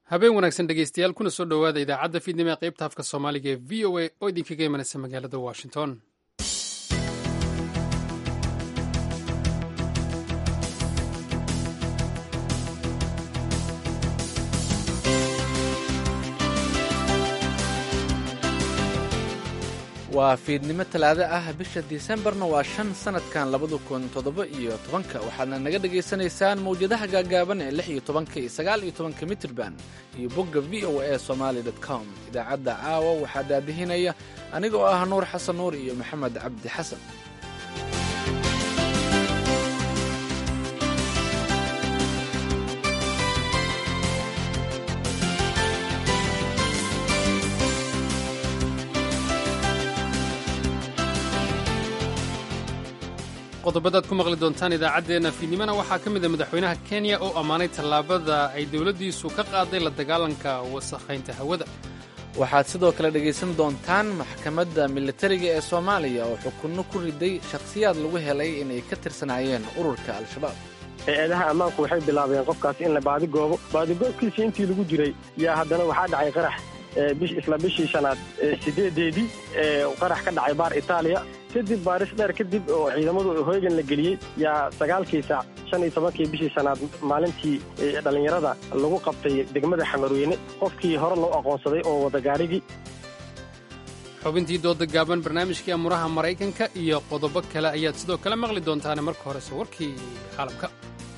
habeen wanaagsan dhegeystayaal kuna soo dhowaada idaacadda fiidnimo ee qaybta afka soomaaliga ee v o a oo idinkaga imanaysa magaalada washington waa fiidnimo talaado ah bisha disembarna waa shan sanadkan labada kun toddoba iyo tobanka waxaadna naga dhagaysanaysaan mawjadaha gaagaaban ee lix iyo tobanka iyo sagaal iyo tobanka mitrban iyo bogga v o a somaali com idaacadda caawa waxaa daadihinaya aniga oo ah nuur xasan nuur iyo maxamed cabdi xasan qodobadaad ku maqli doontaan idaacaddeenna fiidnimona waxaa ka mida madaxweynaha kenya oo ammaanay tallaabada ay dowladdiisu ka qaaday la dagaalanka wasakhaynta hawada waxaad sidoo kale dhegaysan doontaan maxkamadda militariga ee soomaaliya oo xukunno ku riday shakhsiyaad lagu helay inay ka tirsanaayeen ururka al-shabaab hay-adaha ammaanku waxay bilaabeen qofkaas in la baadigoobo baadigoobkiisii intii lagu jiray yaa haddana waxaa dhacay qarax isla bishii shanaad sideedeedii qarax ka dhacay baar itaaliya kadib baaris dheer kadib oo ciidamadu hoygan la geliyey yaa sagaalkii saac shan iyo tobankii bishii shanaad maalintii dhallinyarada lagu qabtay degmada xamarweyne qofkii hore loo aqoonsaday oo wada gaarigii xubintii dooda gaaban barnaamijkii amuraha maraykanka iyo qodobo kale ayaad sidoo kale maqli doontaane marka horese warkii caalamka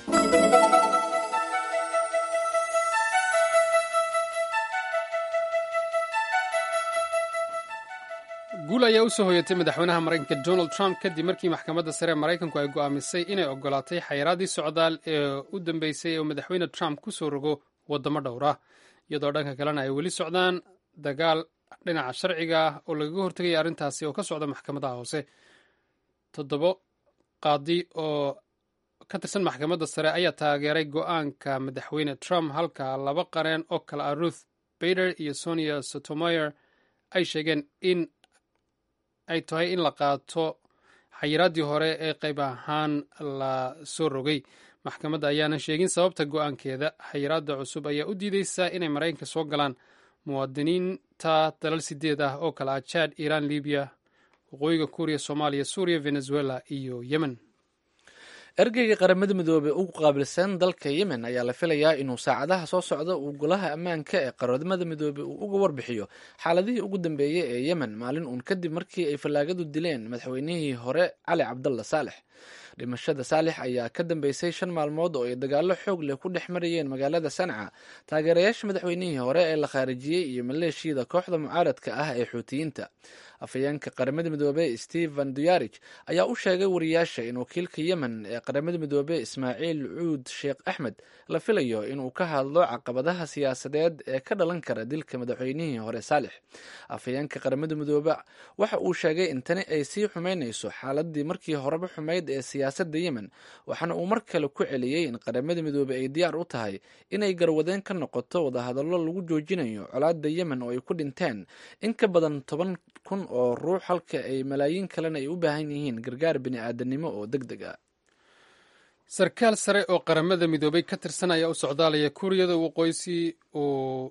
guul ayaa u soo hoyatay madaxweynaha maraykanka donald trump kadib markii maxkamadda sare ee maraykanku ay go'aamisay inay ogolaatay xayiraadii socdaal ee u dambeysay oo madaxweyne trump ku soo rogo waddamo dhowr ah iyadoo dhanka kalena ay weli socdaan dagaal dhinaca sharciga ah oo lagaga hortegaya arrintaasi oo ka socda maxkamadaha hoose toddobo qaadi oo ka tirsan maxkamadda sare ayaa taageeray go'aanka madaxweyne trump halka laba qareen oo kale ah ruth bader iyo sonia sotomayor ay sheegeen in ay tahay in la qaato xayiraaddii hore ee qayb ahaan la soo rogay maxkamadda ayaanan sheegin sababta go'aankeeda xayiraadda cusub ayaa u diideysaa inay maraykanka soo galaan muwaadiniinta dalal sideed ah oo kale ah jad iiraan libiya waqooyiga kuuriya soomaaliya suuriya venezuela iyo yemen ergeyga qaramada midoobey ugu qaabilsan dalka yemen ayaa la filayaa inuu saacadaha soo socda uu golaha ammaanka ee qaramada midoobey uu uga warbixiyo xaaladihii ugu dambeeyey ee yemen maalin uun kadib markii ay fallaagadu dileen madaxweynihii hore cali cabdalla saalex dhimashada saalix ayaa ka dambeysay shan maalmood oo ay dagaallo xoog leh ku dhex marayeen magaalada sanca taageerayaasha madaxweynihii hore ee la khaarijiyey iyo maleeshiyada kooxda mucaaradka ah ee xuutiyiinta afhayeenka qaramada midoobey stephen duyarij ayaa u sheegay wariyaasha in wakiilka yemen ee qaramada midoobey ismaaciil cuud sheekh axmed la filayo inuu ka hadlo caqabadaha siyaasadeed ee ka dhalan kara dilka madaxweynihii hore saalix afhayeenka qaramada midoobe waxa uu sheegay in tani ay sii xumeynayso xaaladii markii horeba xumayd ee siyaasadda yemen waxaana uu mar kale ku celiyey in qaramada midoobe ay diyaar u tahay inay garwadeen ka noqoto wadahadallo lagu joojinayo colaadda yemen oo ay ku dhinteen in ka badan toban kun oo ruux halka ay malaayiin kalena ay u baahan yihiin gargaar bini'aadanimo oo deg deg ah sarkaal sare oo qaramada midoobay ka tirsan ayaa u socdaalaya kuuriyada waqooysi uu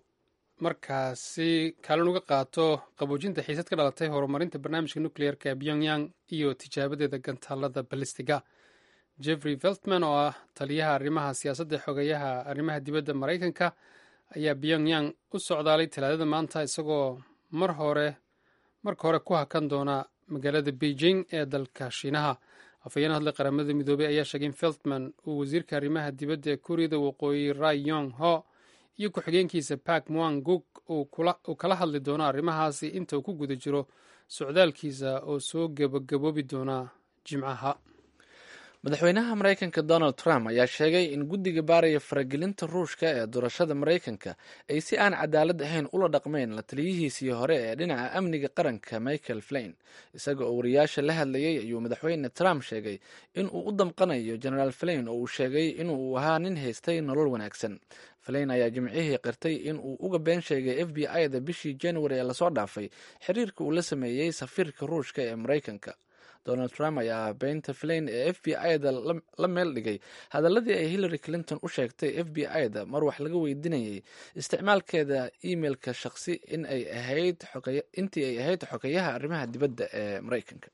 markaasi kaalin uga qaato qaboojinta xiisad ka dhalatay horumarinta barnaamijka nukliyeerka pyongyang iyo tijaabadeeda gantaalada balistiga jeffrey veltman oo ah taliyaha arrimaha siyaasadda xogeyaha arrimaha dibadda maraykanka ayaa pyongyang u socdaalay talaadada maanta isagoo mar hore marka hore ku hakan doona magaalada beijing ee dalka shiinaha afhayeen hadle qaramada midoobey ayaa sheegay in feltman uu wasiirka arrimaha dibadda ee kuuriyada waqooyi rai yong ho iyo ku-xigeenkiisa park mwang guk uu kala hadli doono arrimahaasi inta uu ku guda jiro socdaalkiisa oo soo gabagaboobi doona jimcaha madaxweynaha maraykanka donald trump ayaa sheegay in guddiga baaraya faragelinta ruushka ee doorashada maraykanka ay si aan cadaalad ahayn ula dhaqmeen la taliyihiisii hore ee dhinaca amniga qaranka michael flain isaga oo wariyaasha la hadlayay ayuu madaxweyne trump sheegay in uu u damqanayo genaraal flain oo uu sheegay inuu ahaa nin haystay nolol wanaagsan flain ayaa jimcihii qirtay in uu uga been sheegay f b i-da bishii january ee lasoo dhaafay xiriirka uu la sameeyey safiirka ruushka ee maraykanka donald trump ayaa beynta flain ee f b i-da la meel dhigay hadaladii ay hillary clinton u sheegtay f b i-da mar wax laga weydiinayay isticmaalkeeda emailka shaqsi in ay ahayd intii ay ahayd xogeyaha arrimaha dibadda ee maraykanka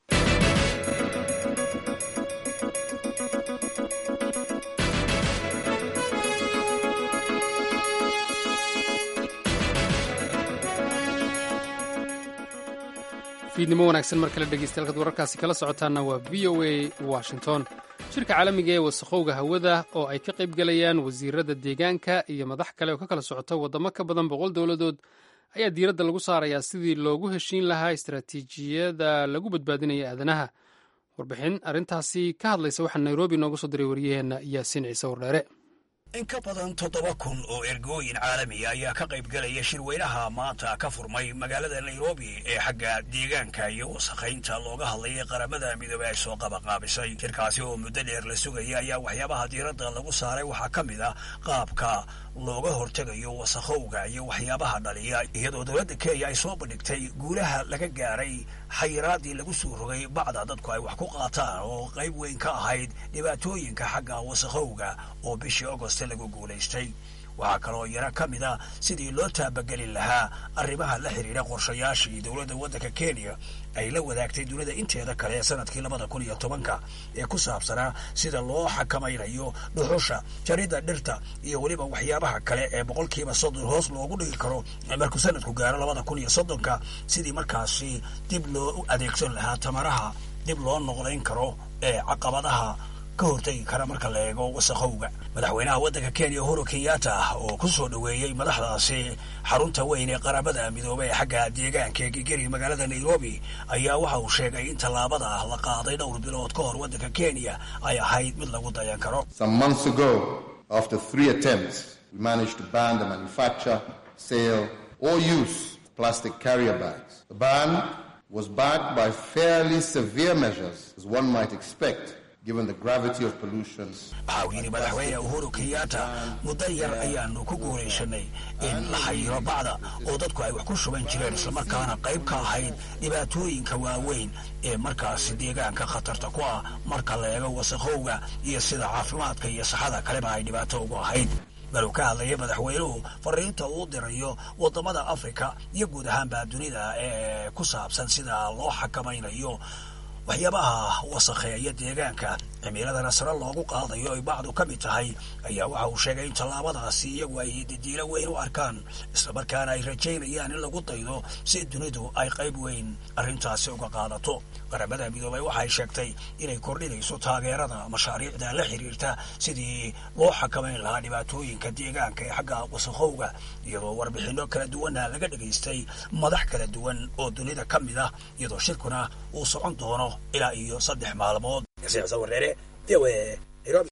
fiidnimo wanaagsan mar kale dhegeystayaal wararkaasi kala socotaana waa v o a washington shirka caalamiga ee wasakhowga hawada oo ay ka qayb galayaan wasiirada deegaanka iyo madax kale oo ka kala socota waddamo ka badan boqol dowladood ayaa diiradda lagu saarayaa sidii loogu heshiin lahaa istaraatiijiyada lagu badbaadinaya aadanaha warbixin arrintaasi ka hadlaysa waxaa nairobi noogu soo diray waryaheena yaasiin ciise wardheere in ka badan toddoba kun oo ergooyin caalamiya ayaa ka qayb galaya shirweynaha maanta ka furmay magaalada nairobi ee xagga deegaanka iyo wasakhaynta looga hadlayay qaramada midoobey ay soo qabaqaabisay shirkaasi oo muddo dheer la sugaya ayaa waxyaabaha diiradda lagu saaray waxaa ka mid ah qaabka looga hortegayo wasakhowga iyo waxyaabaha dhaliya iyadoo dowladda kenya ay soo bandhigtay guulaha laga gaaray xayiraadii lagu soo rogay bacda dadku ay wax ku qaataan oo qayb weyn ka ahayd dhibaatooyinka xagga wasakhowga oo bishii agost lagu guulaystay waxaa kaloo yaro ka mid a sidii loo taabagelin lahaa arrimaha la xidhiidha qorshayaashii dowladda waddanka kenya ay la wadaagtay dunida inteeda kale sanadkii labada kun iyo tobanka ee ku saabsanaa sida loo xakamaynayo dhuxusha jaridda dhirta iyo weliba waxyaabaha kale ee boqolkiiba soddon hoos loogu dhigi karo markuu sanadku gaaro labada kun iyo soddonka sidii markaasi dib loo adeegsan lahaa tamaraha dib loo noqdayn karo ee caqabadaha ka hortegi kara marka la eego wasakhowga madaxweynaha waddanka kenya uhuru kenyatta oo ku soo dhoweeyey madaxdaasi xarunta weyn ee qaramada midoobey ee xagga deegaanka ee gegeri magaalada nairobi ayaa waxa uu sheegay in tallaabada la qaaday dhowr bilood ka hor waddanka kenya ay ahayd mid lagu dayan karo Some months ago, after three attempts, we managed to ban the manufacture, sale, or use of plastic carrier bags. The ban was backed by fairly severe measures, as one might expect, given the gravity of pollution. waxa uu yidhi madaxweyne uhuru kenyatta muddo yar ayaanu ku guulaysanay in la xayiro bacda oo dadku ay wax ku shuban jireen islamarkaana qayb ka ahayd dhibaatooyinka waaweyn ee markaasi deegaanka khatarta ku ah marka la eego wasakhowga iyo sida caafimaadka iyo saxada kaleba ay dhibaato ugu ahayd maruu ka hadlayay madaxweynuhu fariinta uu dirayo waddamada afrika iyo guud ahaanba dunida ee ku saabsan sida loo xakamaynayo waxyaabaha wasakheeya deegaanka cimiladana sare loogu qaadayo ay bacdu ka mid tahay ayaa waxa uu sheegay in tallaabadaasi iyagu ay didiilo weyn u arkaan islamarkaana ay rajaynayaan in lagu daydo si dunidu ay qayb weyn arrintaasi uga qaadato qaramada midoobay waxay sheegtay inay kordhinayso taageerada mashaariicda la xiriirta sidii loo xakamayn lahaa dhibaatooyinka deegaanka ee xagga wasakhowga iyadoo warbixino kala duwana laga dhegaystay madax kala duwan oo dunida ka mid ah iyadoo shirkuna uu socon doono ilaa iyo saddex maalmood wareere Nairobi.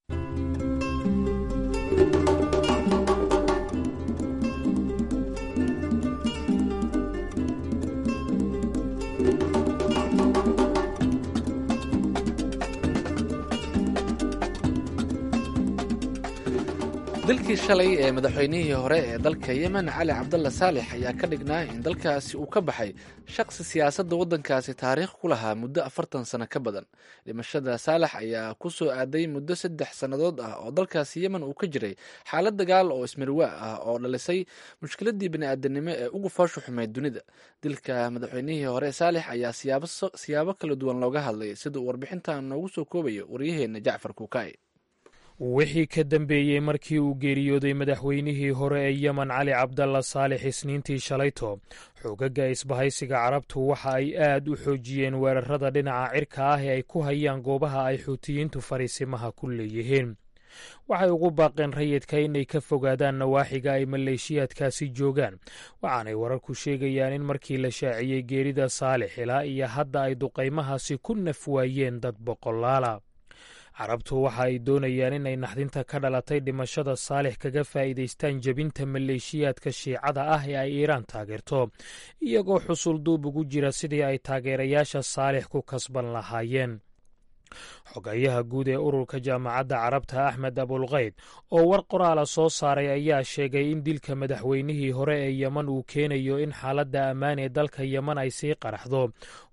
dalkii shalay ee madaxweynihii hore ee dalka yemen cali cabdalla saalex ayaa ka dhignaa in dalkaasi uu ka baxay shaqsi siyaasadda waddankaasi taariikh ku lahaa muddo afartan sano ka badan dhimashada saalex ayaa ku soo aaday muddo saddex sannadood ah oo dalkaasi yemen uu ka jiray xaalad dagaal oo ismirwaa ah oo dhalisay mushkiladii bini'aadanimo ee ugu foosha xumeyd dunida dilka madaxweynihii hore saalex ayaa siyaabo kala duwan looga hadlay sida uu warbixintan noogu soo koobayo waryaheena jacfar kuukaaye wixii ka dambeeyey markii uu geeriyooday madaxweynihii hore ee yemen cali cabdalla saalex isniintii shalayto xoogaga isbahaysiga carabtu waxa ay aad u xoojiyeen weerarada dhinaca cirka ah ee ay ku hayaan goobaha ay xuutiyiintu fariisimaha ku leeyihiin waxay ugu baaqeen rayidka inay ka fogaadaan nawaaxiga ay maleeshiyaadkaasi joogaan waxaanay wararku sheegayaan in markii la shaaciyey geerida saalex ilaa iyo hadda ay duqaymahaasi ku naf waayeen dad boqolaala carabtu waxa ay doonayaan inay naxdinta ka dhalatay dhimashada saalix kaga faa'iidaystaan jebinta maleeshiyaadka shiicada ah ee ay iiraan taageerto iyagoo xusul duub ugu jira sidii ay taageerayaasha saalix ku kasban lahaayeen xogayaha guud ee ururka jaamacadda carabta axmed abulkayd oo war qoraala soo saaray ayaa sheegay in dilka madaxweynihii hore ee yemen uu keenayo in xaaladda ammaan ee dalka yemen ay sii qaraxdo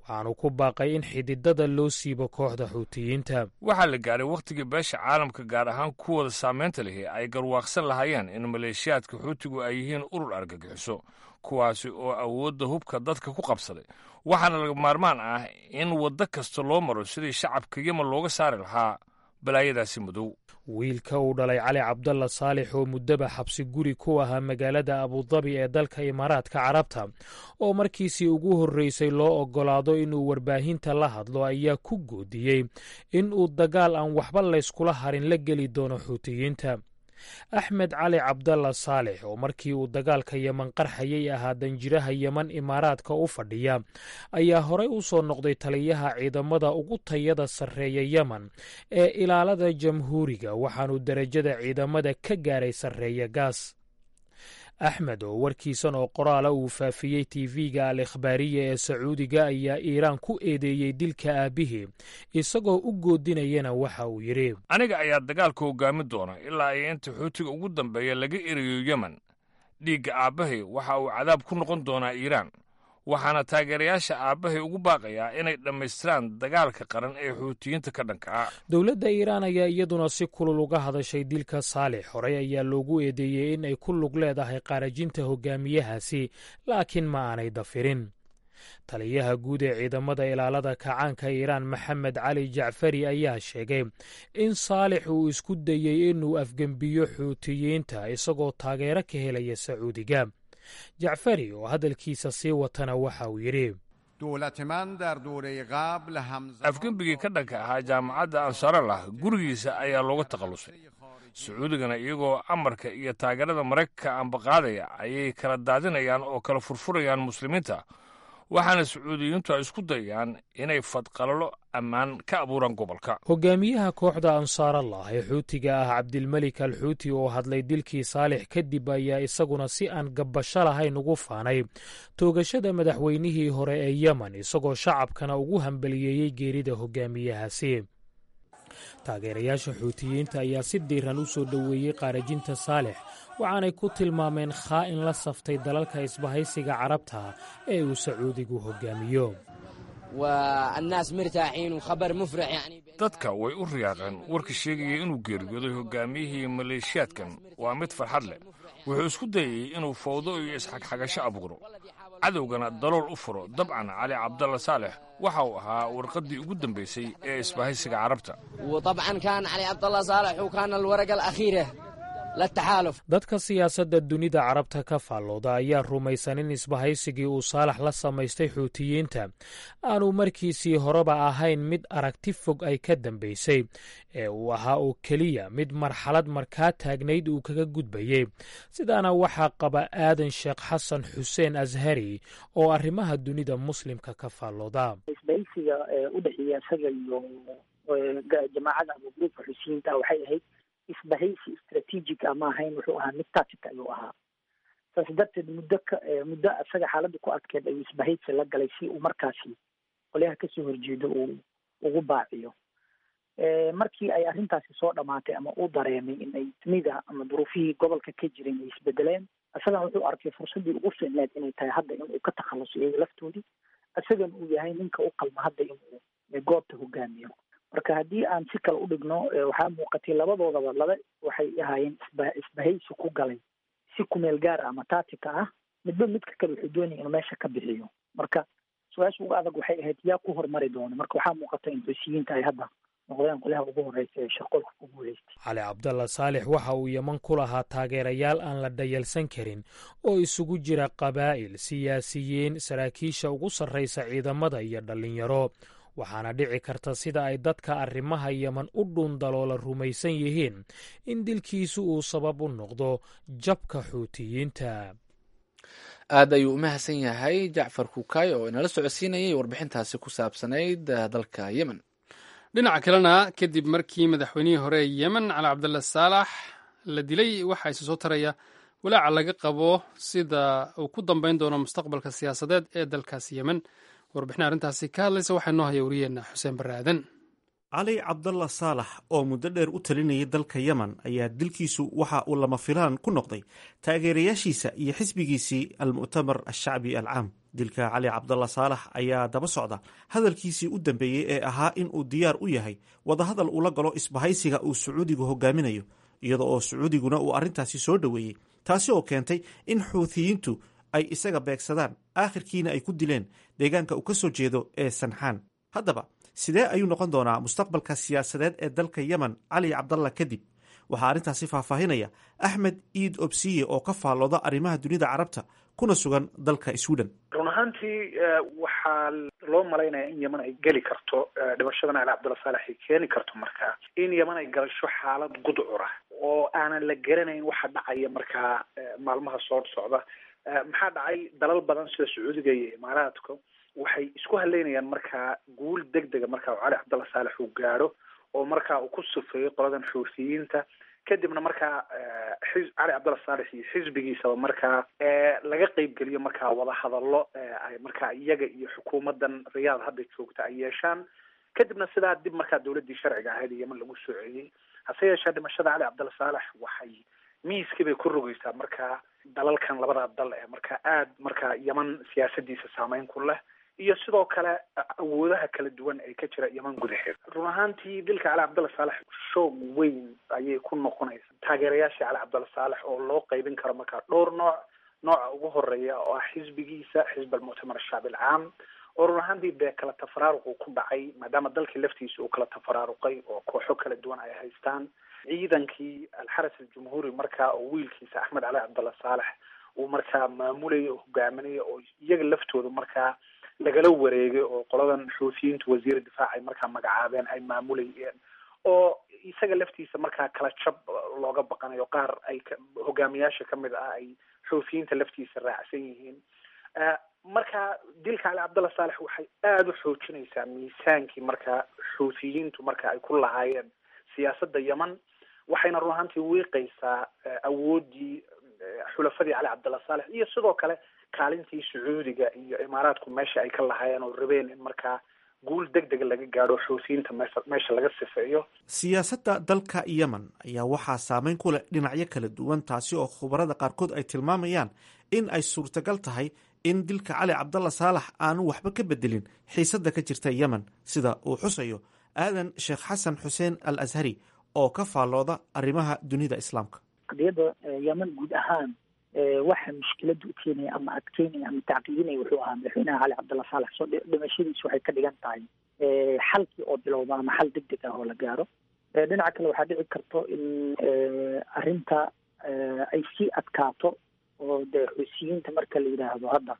waxaanu ku baaqay in xididada loo siibo kooxda xuutiyiinta waxaa la gaadhay wakhtigii beesha caalamka gaar ahaan kuwooda saamaynta lihi ay garwaaqsan lahaayeen in maleeshiyaadka xuutigu ay yihiin urur argagixiso kuwaasi oo awoodda hubka dadka ku qabsaday waxaana laga maarmaan ah in waddo kasta loo maro sidii shacabka yemen looga saari lahaa balaayadaasi madow wiilka uu dhalay cali cabdalla saalix oo muddaba xabsi guri ku ahaa magaalada abudabi ee dalka imaaraadka carabta oo markiisii ugu horreysay loo oggolaado inuu warbaahinta la hadlo ayaa ku goodiyey in uu dagaal aan waxba layskula harin la geli doono xuutiyiinta axmed cali cabdalla saalix oo markii uu dagaalka yeman qarxayay ahaa danjiraha yeman imaaraadka u fadhiya ayaa horey u soo noqday taliyaha ciidamada ugu tayada sarreeya yemen ee ilaalada jamhuuriga waxaanu derajada ciidamada ka gaaray sarreeya gaas axmed oo warkiisan oo qoraala uu faafiyey tv-ga al ikhbaariya ee sacuudiga ayaa iiraan ku eedeeyey dilka aabbihii isagoo u goodinayana waxa uu yidhi aniga ayaa dagaalka hoggaami doona ilaa ay inta xuutiga ugu dambeeya laga erayo yemen dhiigga aabbahay waxa uu cadaab ku noqon doonaa iiraan waxaana taageerayaasha aabbahay ugu baaqayaa inay dhammaystiraan dagaalka qaran ee xuutiyiinta ka dhanka ah dowladda iiraan ayaa iyaduna si kulul uga hadashay dilka saalix horey ayaa loogu eedeeyey in ay ku lug leedahay qaarajinta hogaamiyahaasi laakiin ma aanay dafirin taliyaha guud ee ciidamada ilaalada kacaanka iiraan maxamed cali jacfari ayaa sheegay in saalix uu isku dayey inuu afgembiyo xuutiyiinta isagoo taageero ka helaya sacuudiga jacfari oo hadalkiisa sii watana waxa uu yidhi afgembigii ka dhanka ahaa jaamacadda ansarallah gurigiisa ayaa looga takhallusay sacuudigana iyagoo amarka iyo taageerada maraykanka ambaqaadaya ayay kala daadinayaan oo kala furfurayaan muslimiinta waxaana sacuudiyiintu ay isku dayaan inay fadqalalo ammaan ka abuuraan gobolka hogaamiyaha kooxda ansaarallah ee xuutiga ah cabdilmelik al xuuti oo hadlay dilkii saalix kadib ayaa isaguna si aan gabbasho lahayn ugu faanay toogashada madaxweynihii hore ee yemen isagoo shacabkana ugu hambaliyeeyey geerida hogaamiyahaasi taageerayaasha xuutiyiinta ayaa si diiran u soo dhoweeyey qaarajinta saalix waxaanay ku tilmaameen khaa'in la saftay dalalka isbahaysiga carabta ee uu sacuudigu hogaamiyo dadka way u riyaaqeen warka sheegaya inuu geeriyooday hogaamiyihii maleeshiyaadkan waa mid farxad leh wuxuu isku dayey inuu fawdo iyo isxagxagasho abuuro cadowgana dalool u furo dabcan cali cabdalla saalex waxa uu ahaa warqaddii ugu dambaysay ee isbahaysiga carabta dadka siyaasadda dunida carabta ka faallooda ayaa rumaysan in isbahaysigii uu saalax la samaystay xuutiyiinta aanu markiisii horeba ahayn mid aragti fog ay ka dambaysay ee uu ahaa oo keliya mid marxalad markaa taagnayd uu kaga gudbayey sidaana waxaa qaba aadan sheekh xasan xuseen ashari oo arrimaha dunida muslimka ka faallooda isbahaysiga udhexeeya isaga iyo jamaacada ama gruubka xusiyiinta waxay ahayd isbahaysi strategic ama ahayn wuxuu ahaa mid tactic ayuu ahaa saas darteed muddo ka muddo isaga xaaladda ku adkeed ayuu isbahaysi la galay si uu markaasi qolyaha kasoo horjeedo uu ugu baaciyo markii ay arrintaasi soo dhamaatay ama uu dareemay in ay dunida ama duruufihii gobolka ka jiray ay isbedeleen isagana wuxuu arkay fursaddii ugu fiicneed inay tahay hadda inuu ka takhaluso iyaga laftoodii isagana uu yahay ninka u qalma hadda inuu goobta hogaamiyo marka haddii aan si kale u dhigno waxaa muuqatay labadoodaba laba waxay ahaayeen isba isbahaysi ku galay si kumeel gaar ama taatika ah midba midka kale wuxuu doonaya inuu meesha ka bixiyo marka su-aasha uga adag waxay ahayd yaa ku hormari doona marka waxaa muuqata in xusiyiinta ay hadda noqdeen qolyaha ugu horeysa ee shaqolka ku guuleystay cali cabdalla saalix waxa uu yeman ku lahaa taageerayaal aan la dhayalsan karin oo isugu jira qabaa'il siyaasiyiin saraakiisha ugu sarraysa ciidamada iyo dhallinyaro waxaana dhici karta sida ay dadka arrimaha yeman u dhuundaloola rumaysan yihiin in dilkiisu uu sabab u noqdo jabka xuutiyiinta aad ayuu u mahadsan yahay jacfar kukaay oo inala socodsiinayay warbixintaasi ku saabsanayd dalka yemen dhinaca kalena kadib markii madaxweynihii hore ee yemen cali cabdalla saalax la dilay waxaa isa soo taraya walaaca laga qabo sida uu ku dambayn doono mustaqbalka siyaasadeed ee dalkaasi yemen warbixin arrintaasi ka hadlaysa waxaa noo haya wariyeenna xuseen barre aadan cali cabdalla saalax oo muddo dheer u talinayay dalka yemen ayaa dilkiisu waxa uu lama filaan ku noqday taageerayaashiisa iyo xisbigiisii almu'tamar ashacbi alcaam dilka cali cabdalla saalax ayaa daba socda hadalkiisii u dambeeyey ee ahaa in uu diyaar u yahay wadahadal ula galo isbahaysiga uu sacuudigu hogaaminayo iyada oo sacuudiguna uu arrintaasi soo dhoweeyey taasi oo keentay in xuuthiyiintu ay isaga beegsadaan aakhirkiina ay ku dileen deegaanka uu ka soo jeedo ee sanxaan haddaba sidee ayuu noqon doonaa mustaqbalka siyaasadeed ee dalka yemen cali cabdalla kadib waxaa arrintaasi faahfaahinaya axmed iid obsiye oo ka faallooda arrimaha dunida carabta kuna sugan dalka sweden run ahaantii waxaa loo malaynaya in yeman ay geli karto dhimashadan cali cabdulla saalex ay keeni karto markaa in yeman ay galasho xaalad gudcura oo aanan la garanayn waxa dhacaya markaa maalmaha soo socda maxaa dhacay dalal badan sida sacuudiga iyo imaaraadka waxay isku haleynayaan markaa guul deg dega markaa cali cabdalla saalex uu gaadho oo markaa uu ku sufeeyo qoladan xuuthiyiinta kadibna markaa xi cali cabdalla saalex iyo xisbigiisaba markaa laga qeybgeliyo markaa wadahadallo ay markaa iyaga iyo xukuumadan riyaad hadda joogta ay yeeshaan kadibna sidaa dib markaa dawladdii sharciga ahayd yeman lagu soo celiyey hase yeeshee dhimashada cali cabdalla saalex waxay miiskii bay ku rogeysaa markaa dalalkan labadaa dal ee markaa aad markaa yeman siyaasadiisa saameyn ku leh iyo sidoo kale awoodaha kala duwan ee ka jira yeman gudaheed run ahaantii dilka cali cabdalla saalex shoog weyn ayay ku noqonaysa taageerayaashii cali cabdalla saalex oo loo qeybin karo markaa dhowr nooc nooca ugu horeeya oo ah xisbigiisa xisb almuctamar ashacbi alcaam oo run ahaantii dee kala tafaraaruqu ku dhacay maadaama dalkii laftiisa uu kala tafaraaruqay oo kooxo kala duwan ay haystaan ciidankii alxaras aljumhuuri markaa oo wiilkiisa axmed cali cabdalla saalex uu markaa maamulaya oo hogaaminaya oo iyaga laftooda markaa lagala wareegay oo qoladan xuuthiyiintu wasiir difaac ay markaa magacaabeen ay maamulayeen oo isaga laftiisa markaa kala jab looga baqanayo qaar ay hogaamiyaasha kamid ah ay xuuthiyiinta laftiisa raacsan yihiin marka dilka cali cabdalla saalex waxay aada u xoojinaysaa miisaankii markaa xuuthiyiintu marka ay ku lahaayeen siyaasadda yeman waxayna run ahaantii wiiqaysaa awooddii xulafadii cali cabdalla saalex iyo sidoo kale kaalintii sacuudiga iyo imaaraadku meesha ay ka lahaayeen oo rabeen in markaa guul deg dega laga gaadho xuutiyiinta meesha meesha laga sifeeyo siyaasadda dalka yemen ayaa waxaa saameyn ku leh dhinacyo kala duwan taasi oo khubarada qaarkood ay tilmaamayaan in ay suurtagal tahay in dilka cali cabdalla saalax aanu waxba ka bedelin xiisadda ka jirta yemen sida uu xusayo aadan sheekh xasan xuseen al ashari oo ka faallooda arrimaha dunida islaamka qadiyadda yemen guud ahaan waxa mushkilada u keenaya ama adkeynaya ama tacqiidinaya wuxuu ahaa madaxweynaha cali cabdalla saalex soo dhimashadiisu waxay ka dhigan tahay xalkii oo bilowda ama xal deg deg ah oo la gaaro dhinaca kale waxaa dhici karto in arrinta ay sii adkaato oo dee xuusiyiinta marka la yidhaahdo hadda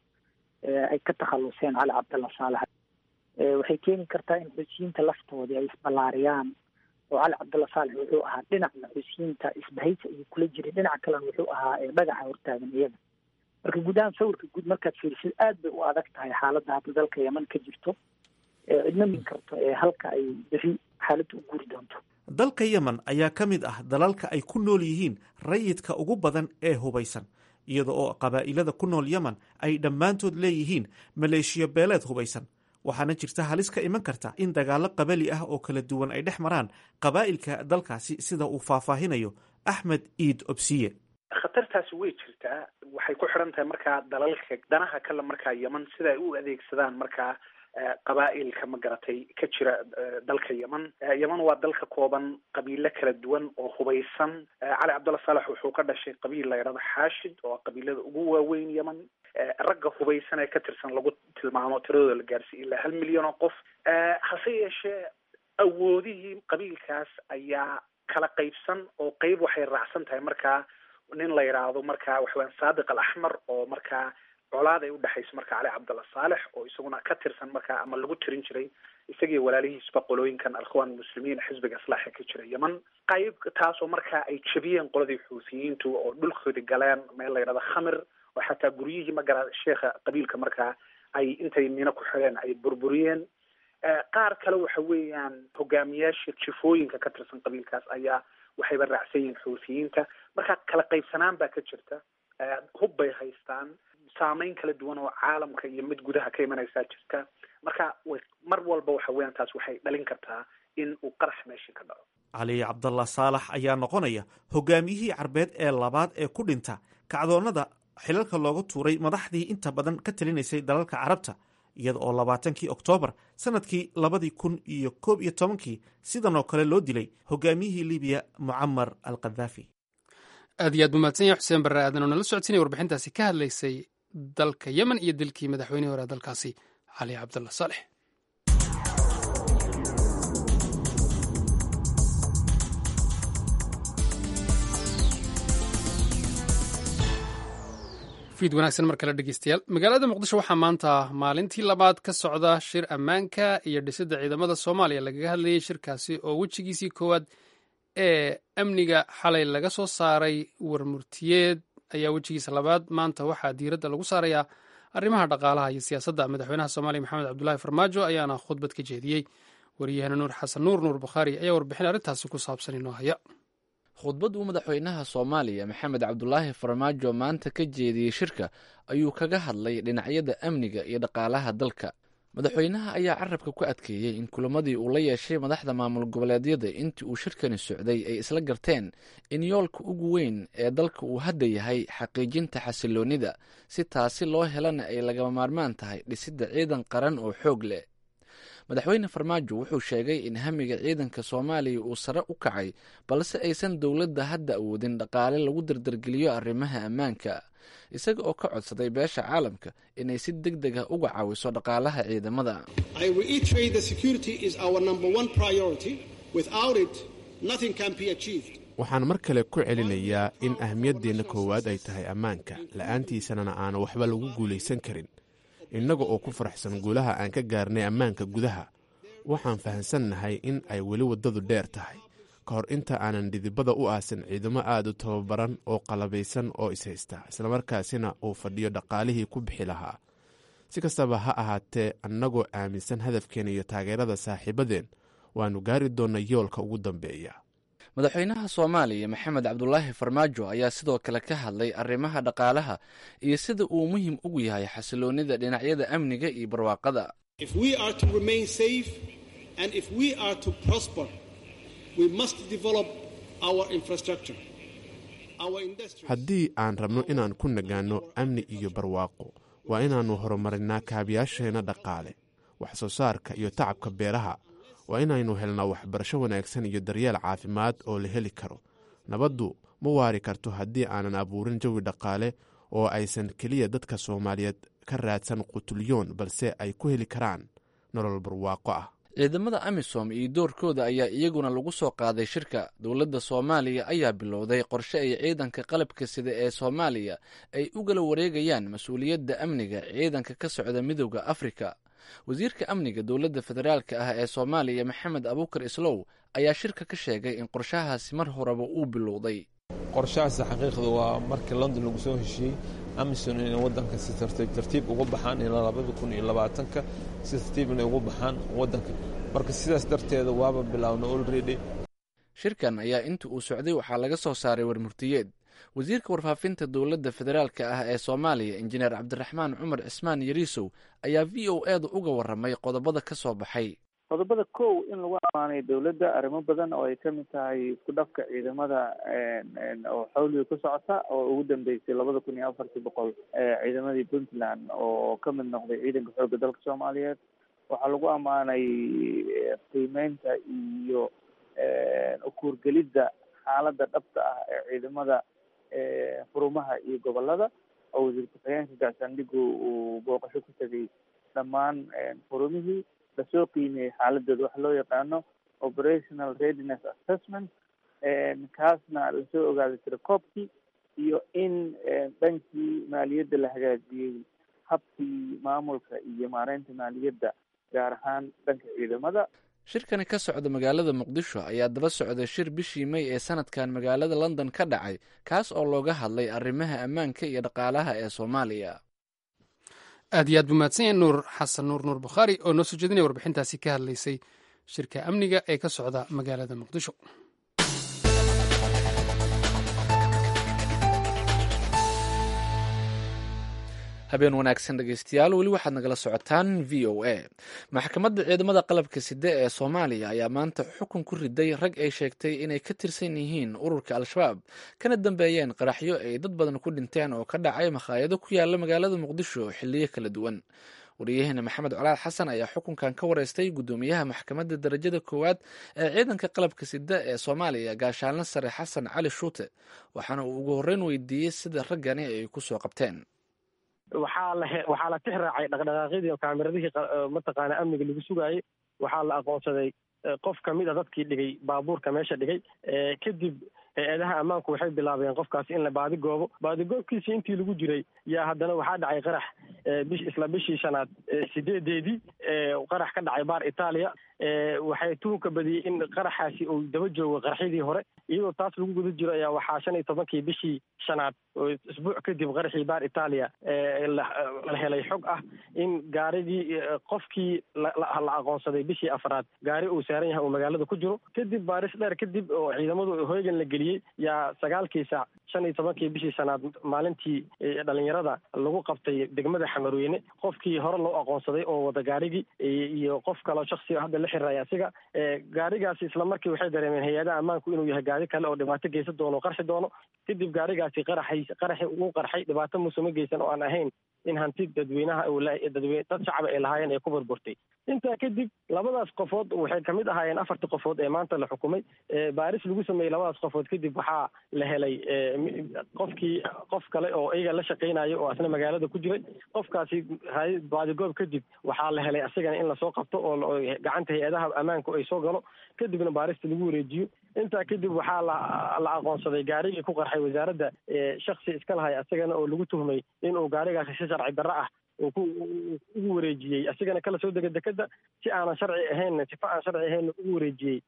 ay ka takhaluseen cali cabdalla saalex waxay keeni kartaa in xuusiyiinta laftoodii ay isballaariyaan oo cali cabdalla saalex wuxuu ahaa dhinacna xuusiyiinta isbahaysi ayuu kula jiray dhinaca kalena wuxuu ahaa dhagaxa hortaagan iyaga marka guud ahaan sawirka guud markaad fiirisid aad bay u adag tahay xaaladda hadda dalka yeman ka jirto cidna min karto ee halka ay beri xaaladda u guuri doonto dalka yemen ayaa ka mid ah dalalka ay ku nool yihiin rayidka ugu badan ee hubaysan iyada oo qabaa'ilada ku nool yemen ay dhammaantood leeyihiin maleeshiyo beeleed hubaysan waxaana jirta halis ka iman karta in dagaallo qabali ah oo kala duwan ay dhex maraan qabaa'ilka dalkaasi sida uu faahfaahinayo axmed iid obsiye khatartaasi way jirtaa waxay ku xidhan tahay markaa dalalka danaha kale markaa yeman sida ay u adeegsadaan markaa qabaa'ilka ma garatay ka jira dalka yeman yeman waa dalka kooban qabiilo kala duwan oo hubaysan cali cabdalla saalex wuxuu ka dhashay qabiil la yidhahdo xaashid oo qabiilada ugu waaweyn yeman ragga hubaysan ee ka tirsan lagu tilmaamo tiradooda la gaarsiiy ilaa hal milyan oo qof hase yeeshee awoodihii qabiilkaas ayaa kala qaybsan oo qeyb waxay raacsan tahay markaa nin la yidhaahdo markaa waxaweyaan saadiq al axmar oo markaa colaad ay udhexayso marka cali cabdalla saalex oo isaguna ka tirsan markaa ama lagu tirin jiray isagii walaalihiisba qolooyinkan alkhwaan muslimiin xisbiga islaaxa ka jira yeman qayb taasoo markaa ay jebiyeen qoladii xuutiyiintu oo dhulkoodi galeen meel la yidhahdo khamir oo xataa guryihii magara sheekha qabiilka markaa ay intay mino ku xideen ay burburiyeen qaar kale waxa weeyaan hogaamiyaasha jifooyinka ka tirsan qabiilkaas ayaa waxayba raacsan yihiin xuutiyiinta marka kala qaybsanaan baa ka jirta hub bay haystaan saameyn kala duwan oo caalamka iyo mid gudaha ka imanaysaa jirta marka mar walba waxa weeyaan taas waxay dhalin kartaa in uu qarax meeshii ka dhaco cali cabdalla saalax ayaa noqonaya hogaamiyihii carbeed ee labaad ee ku dhinta kacdoonnada xilalka looga tuuray madaxdii inta badan ka talinaysay dalalka carabta iyada oo labaatankii oktoobar sanadkii labadii kun iyo koob iyo tobankii sidan oo kale loo dilay hogaamiyihii libiya mucamar al kadaafi aad iyo aad buu mahadsan yahay xuseen barre aadan oo nala socodsiinaya warbixintaasi ka hadlaysay dalka yemen iyo dilkii madaxweynihii hore dalkaasi cali cabdalla saalex fiid wanaagsan mar kale dhegeystayaal magaalada muqdisho waxaa maanta maalintii labaad ka socda shir ammaanka iyo dhisidda ciidamada soomaaliya lagaga hadlayay shirkaasi oo wejigiisii koowaad ee amniga xalay laga soo saaray warmurtiyeed ayaa wejigiisa labaad maanta waxaa diiradda lagu saarayaa arrimaha dhaqaalaha iyo siyaasadda madaxweynaha soomaaliya maxamed cabdulaahi farmaajo ayaana khudbad ka jeediyey wariyahana nuur xasan nuur nuur bukhaari ayaa warbixin arrintaasi ku saabsan inoo haya khudbad uu madaxweynaha soomaaliya maxamed cabdulaahi farmaajo maanta ka jeediyey shirka ayuu kaga hadlay dhinacyada amniga iyo dhaqaalaha dalka madaxweynaha ayaa carabka ku adkeeyey in kulamadii uu la yeeshay madaxda maamul goboleedyada intii uu shirkani socday ay isla garteen in yoolka ugu weyn ee dalka uu hadda yahay xaqiijinta xasiloonnida si taasi loo helana ay lagama maarmaan tahay dhisidda ciidan qaran oo xoog leh madaxweyne farmaajo wuxuu sheegay in hamiga ciidanka soomaaliya uu sare u kacay balse aysan dowladda hadda awoodin dhaqaale lagu dardargeliyo arrimaha ammaanka isaga oo ka codsaday beesha caalamka inay si deg deg ah uga caawiso dhaqaalaha ciidamada waxaan mar kale ku celinayaa in ahmiyaddeenna koowaad ay tahay ammaanka la'aantiisanana aana waxba lagu guulaysan karin innaga oo ku faraxsan guulaha aan ka gaarnay ammaanka gudaha waxaan fahamsannahay in ay weli waddadu dheer tahay ka hor inta aanan dhidibada u aasin ciidamo aad u tababaran oo qalabaysan oo ishaysta islamarkaasina uu fadhiyo dhaqaalihii ku bixi lahaa si kastaba ha ahaatee annagoo aaminsan hadafkeena iyo taageerada saaxiibadeen waannu gaari doonnaa yoolka ugu dambeeya madaxweynaha soomaaliya maxamed cabdulaahi farmaajo ayaa sidoo kale ka hadlay arrimaha dhaqaalaha iyo sida uu muhiim ugu yahay xasiloonnida dhinacyada amniga iyo barwaaqada haddii aan rabno inaan ku nagaanno amni iyo barwaaqo waa inaannu horumarinaa kaabiyaasheenna dhaqaale wax soo saarka iyo tacabka beeraha waa inaynu helnaa waxbarasho wanaagsan iyo daryeel caafimaad oo la heli karo nabaddu ma waari karto haddii aanan abuurin jawi dhaqaale oo aysan keliya dadka soomaaliyeed ka raadsan qutulyoon balse ay ku heli karaan nolol barwaaqo ah ciidamada amisom iyo doorkooda ayaa iyaguna lagu soo qaaday shirka dowladda soomaaliya ayaa bilowday qorshe ay ciidanka qalabka sida ee soomaaliya ay u gala wareegayaan mas-uuliyadda amniga ciidanka ka socda midooda afrika wasiirka amniga dowladda federaalka ah ee soomaaliya maxamed abuukar islow ayaa shirka ka sheegay in qorshahaasi mar horeba uu bilowday qorshahaasi xaqiiqda waa markii london lagu soo heshiiyey amison inay waddanka si tartiib tartiib uga baxaan ilaa labada kun iyo labaatanka si tartiib inay uga baxaan waddanka marka sidaas darteeda waaba bilaawna olredy shirkan ayaa inta uu socday waxaa laga soo saaray warmurtiyeed wasiirka warfaafinta dowladda federaalka ah ee soomaaliya injineer cabdiraxmaan cumar cismaan yariisow ayaa v o e da uga warramay qodobada ka soo baxay qodobada kow in lagu amaanay dowladda arrimo badan oo ay ka mid tahay isku dhafka ciidamada oo xawliga ku socota oo ugu dambeysay labada kun iyo afartii boqol ciidamadii puntland oo ka mid noqday ciidanka xoogga dalka soomaaliyeed waxaa lagu ammaanay qiimeynta iyo ukuurgelidda xaaladda dhabta ah ee ciidamada xurumaha iyo gobolada oo wasiir ku-xigeenka gaashaandhigu uu booqasho ku tegay dhammaan xurumihii lasoo qiimeeyey xaaladooda waxa loo yaqaano operational readiness assessment kaasna lasoo ogaaday tirakoobkii iyo in dhankii maaliyadda la hagaajiyey habkii maamulka iyo maareynta maaliyadda gaar ahaan dhanka ciidamada shirkani ka socda magaalada muqdisho ayaa daba socday shir bishii may ee sanadkan magaalada london ka dhacay kaas oo looga hadlay arrimaha ammaanka iyo dhaqaalaha ee soomaaliya aad iyo aad buu mahadsan yahay nuur xasan nuur nuur bukhaari oo noo soo jeedinaya warbixintaasi ka hadlaysay shirka amniga ee ka socda magaalada muqdisho habeen wanaagsan dhegeystayaal weli waxaad nagala socotaan v o a maxkamadda ciidamada qalabka side ee soomaaliya ayaa maanta xukun ku riday rag ay sheegtay inay ka tirsan yihiin ururka al-shabaab kana dambeeyeen qaraxyo ay dad badan ku dhinteen oo ka dhacay makhaayado ku yaala magaalada muqdisho xiliyo kala duwan wariyaheena maxamed colaad xasan ayaa xukunkan ka wareystay guddoomiyaha maxkamadda darajada koowaad ee ciidanka qalabka sida ee soomaaliya gaashaanle sare xasan cali shuute waxaana uu ugu horreyn weydiiyey sida raggani ay kusoo qabteen waxaa la waxaa la tix raacay dhaqdhaqaaqyadii kaameradihii mataqaana amniga lagu sugaayey waxaa la aqoonsaday qof kamid a dadkii dhigay baabuurka meesha dhigay kadib hay-adaha ammaanku waxay bilaabeen qofkaasi in la baadigoobo baadigoobkiisii intii lagu jiray yaa haddana waxaa dhacay qarax bish isla bishii shanaad sideedeedii qarax ka dhacay baar itaaliya waxay tuhunka badiyey in qaraxaasi uu daba joogo qaraxyadii hore iyadoo taas lagu guda jiro ayaa waxaa shan iyo tobankii bishii shanaad oo isbuuc kadib qaraxii baar itaaliya la helay xog ah in gaarigii qofkii la aqoonsaday bishii afraad gaari uu saaran yahay uu magaalada ku jiro kadib baaris dheer kadib oo ciidamadu hoygan la geliyey yaa sagaalkii saac shan iyo tobankii bishii shanaad maalintii dhalinyarada lagu qabtay degmada xamarweyne qofkii hore loo aqoonsaday oo wada gaarigii iyo qof kaloo shaksi hadda la xiriray asiga gaarigaasi isla markii waxay dareemeen hay-adaha ammaanku inuu yahay gaari kale oo dhibaato geysan doono o qarxi doono kadib gaarigaasi qaraxay qaraxi uu qarxay dhibaato muusuma geysan oo aan ahayn in hanti dadweynaha dadwe dad shacaba ay lahaayeen ay ku burburtay intaa kadib labadaas qofood waxay kamid ahaayeen afartii qofood ee maanta la xukumay baaris lagu sameeyey labadaas qofood kadib waxaa la helay qofkii qof kale oo iyaga la shaqeynayo oo asna magaalada ku jiray qofkaasi baadigoob kadib waxaa la helay asigana in lasoo qabto oo gacanta hay-adaha ammaanku ay soo galo kadibna baarista lagu wareejiyo intaa kadib waxaa la la aqoonsaday gaarigii ku qarxay wasaaradda shaksi iska lahay asagana oo lagu tuhmay inuu gaarigaasi si sharci darro ah uu ku ugu wareejiyey asigana kala soo dega dekeda si aanan sharci ahayn sifa aan sharci ahayn ugu wareejiyey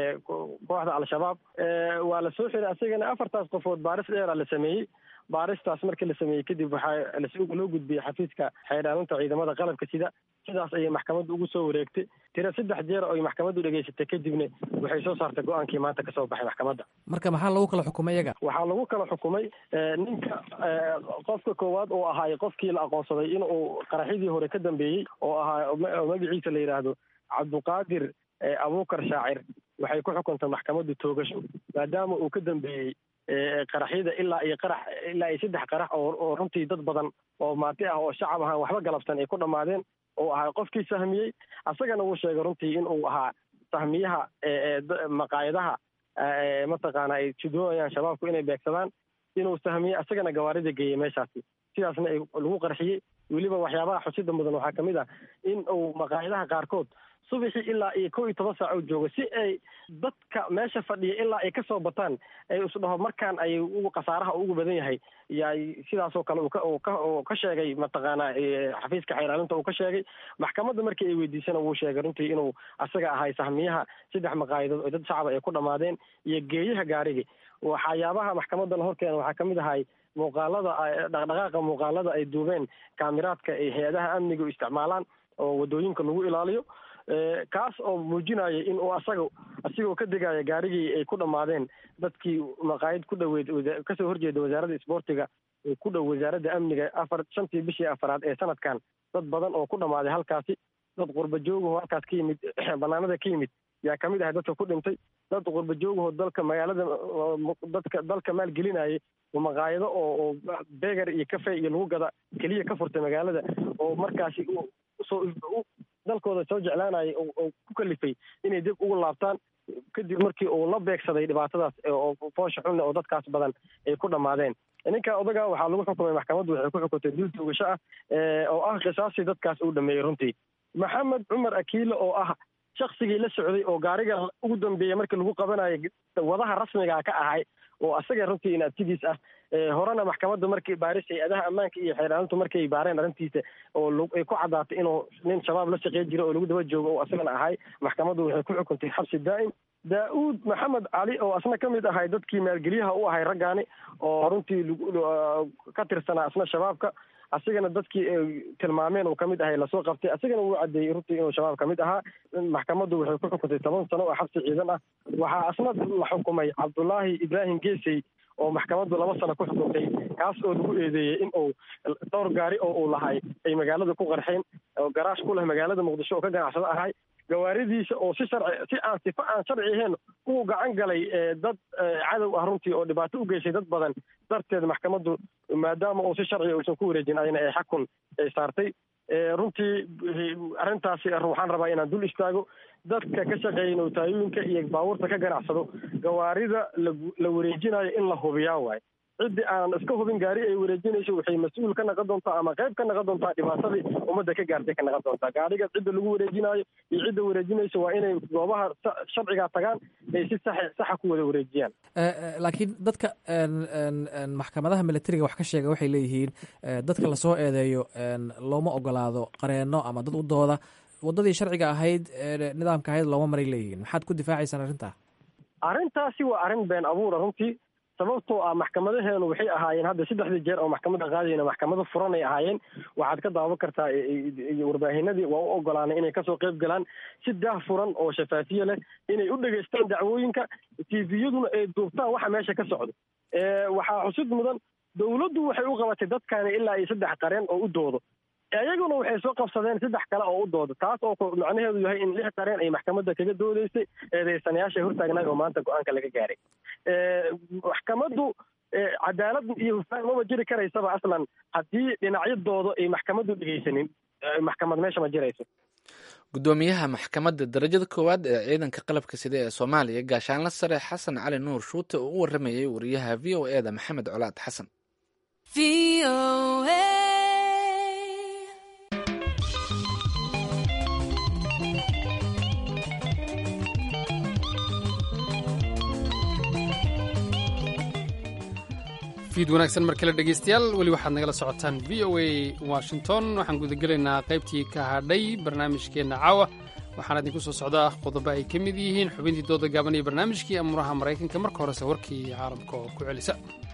kooxda al-shabaab waa la soo xiray asigana afartaas qofood baaris dheera la sameeyey baaristaas markii la sameeyey kadib waxaa loo gudbiyey xafiiska xeydhaalinta ciidamada qalabka sida sidaas ayay maxkamaddu ugu soo wareegtay tira saddex jeer oy maxkamaddu dhegaysatay kadibna waxay soo saartay go-aankii maanta kasoo baxay maxkamadda marka maxaa lagu kala xukumay iyaga waxaa lagu kala xukumay ninka qofka koowaad oo ahaay qofkii la aqoonsaday inuu qaraxyadii hore ka dambeeyey oo ahaa magaciisa la yidhaahdo cabduqaadir abuukar shaacir waxay ku xukuntay maxkamaddu toogasho maadaama uu ka dambeeyey qaraxyada ilaa iyo qarax ilaa iyo saddex qarax oo oo runtii dad badan oo maati ah oo shacab ahaan waxba galabsan ay ku dhammaadeen oo ahaa qofkii sahmiyey asagana wuu sheegay runtii inuu ahaa sahmiyaha maqaayadaha mataqaana ay judoonayaan shabaabku inay beegsadaan inuu sahmiyey asagana gawaarida geeyey meeshaasi sidaasna ay lagu qarxiyey weliba waxyaabaha xusida mudan waxaa kamid ah in uu maqaayadaha qaarkood subaxii ilaa iyo kow iyo toban saac u joogo si ay dadka meesha fadhiya ilaa ay kasoo bataan ay isdhaho markaan ay ugu khasaaraha ugu badan yahay yay sidaasoo kale uu ka sheegay mataqaana xafiiska xeyraalinta uu ka sheegay maxkamadda markii ay weydiisana wuu sheegay runtii inuu asaga ahay sahmiyaha saddex maqaayadood oo dad shacaba ay ku dhammaadeen iyo geeyaha gaarigi waxyaabaha maxkamadda la horkeena waxaa kamid ahay muuqaalada dhaqdhaqaaqa muuqaalada ay duubeen kaamiraadka ay hay-adaha amniga u isticmaalaan oo wadooyinka lagu ilaaliyo kaas oo muujinaya in uu asaga asigoo ka degaya gaarigii ay ku dhammaadeen dadkii maqaayad ku dhaweyd kasoo horjeeda wasaaradda isboortiga ku dhow wasaaradda amniga afar shantii bishii afaraad ee sanadkan dad badan oo ku dhammaaday halkaasi dad qurba joogaho halkaas ka yimid banaanada ka yimid yaa kamid ahay dadka ku dhintay dad qurba joogaho dalka magaalada dadka dalka maalgelinayay maqaayado oo beger iyo cafe iyo lagu gada keliya ka furtay magaalada oo markaasi usoo dalkooda soo jeclaanayay oo ku kalifay inay dib ugu laabtaan kadib markii uu la beegsaday dhibaatadaas oo foosha xunne oo dadkaas badan ay ku dhammaadeen ninka odaga waxaa lagu xukumay maxkamaddu waxay ku xukuntay dil tuugasho ah oo ah qisaastii dadkaas uu dhameeyey runtii maxamed cumar akiile oo ah shaksigii la socday oo gaariga ugu dambeeyey markii lagu qabanayo wadaha rasmiga ka ahay oo asaga runtii inaabtidiis ah horena maxkamadda markii baaris hay-adaha ammaanka iyo xeeraalintu markay baareen arrintiisa oo ay ku caddaatay inuu nin shabaab la shaqey jira oo lagu daba joogo oo asagana ahay maxkamaddu waxay ku xukuntay xabsi daa'im daa-uud maxamed cali oo asna ka mid ahay dadkii maalgeliyaha u ahay raggaani oo runtii ka tirsanaa asna shabaabka asigana dadkii tilmaameen uu kamid ahay lasoo qabtay asigana wuu cadeeyey runtii inuu shabaab kamid ahaa maxkamaddu waxay ku xukuntay toban sano oo xabsi ciidan ah waxaa asna la xukumay cabdullaahi ibraahim geesey oo maxkamaddu laba sano ku xukuntay kaas oo lagu eedeeyey in uu dhowr gaari oo uu lahay ay magaalada ku qarxeen oo garaash ku leh magaalada muqdisho oo ka ganacsado ahay gawaaridiisa oo si sharci si aan sifa aan sharci ahayn uu gacan galay dad cadow ah runtii oo dhibaato u geysay dad badan darteed maxkamaddu maadaama uu si sharciga uusan ku wareejin ayna ay xakun ay saartay runtii arrintaasi waxaan rabaa inaan dul istaago dadka ka shaqeeya nootaayoyinka iyo baabuurta ka ganacsado gawaarida la wareejinayo in la hubiyaa waayo ciddii aan iska hubin gaari ay wareejinayso waxay mas-uul ka naqon doontaa ama qayb ka naqon doontaa dhibaatadii ummadda ka gaartay ka naqon doontaa gaariga cidda lagu wareejinayo iyo cidda wareejinayso waa inay goobaha sharcigaa tagaan ay si sax saxa ku wada wareejiyaan laakiin dadka maxkamadaha militariga wax ka sheega waxay leeyihiin dadka lasoo eedeeyo looma ogolaado qareenno ama dad u dooda waddadii sharciga ahayd nidaamka ahayd looma maray leeyihiin maxaad ku difaacaysaan arrintaa arrintaasi waa arrin been abuura runtii sababtoo ah maxkamadaheenu waxay ahaayeen hadda saddexdii jeer oo maxkamadda qaadayna maxkamado furanay ahaayeen waxaad ka daawan kartaa warbaahinadii waa u ogolaanay inay kasoo qayb galaan si daah furan oo shafaafiye leh inay u dhegaystaan dacwooyinka tviyaduna ay duubtaan waxa meesha ka socdo waxaa xusid mudan dowladdu waxay u qabatay dadkaani ilaa iyo saddex qareen oo u doodo iyaguna waxay soo qabsadeen saddex kale oo u dooda taas oo macnaheedu yahay in lix qareen ay maxkamadda kaga doodeysay eedeysanayaasha hortaagnaay oo maanta go-aanka laga gaaray maxkamaddu cadaalad iyo hufaan maba jiri karaysaba aslan haddii dhinacyadooda ay maxkamaddu dhegeysanin maxkamad meesha ma jirayso gudoomiyaha maxkamadda darajada koowaad ee ciidanka qalabka sida ee soomaaliya gaashaanla sare xasan cali nuur shuute oo u waramayay wariyaha v o e da maxamed colaad xasan fiid wanaagsan mar kale dhegeystayaal weli waxaad nagala socotaan v o a washington waxaan gudagelaynaa qaybtii ka hadhay barnaamijkeenna caawa waxaana idinku soo socdaa qodobo ay ka mid yihiin xubintii dooda gaaban iyo barnaamijkii amuuraha maraykanka marka horese warkii caalamka oo ku celisa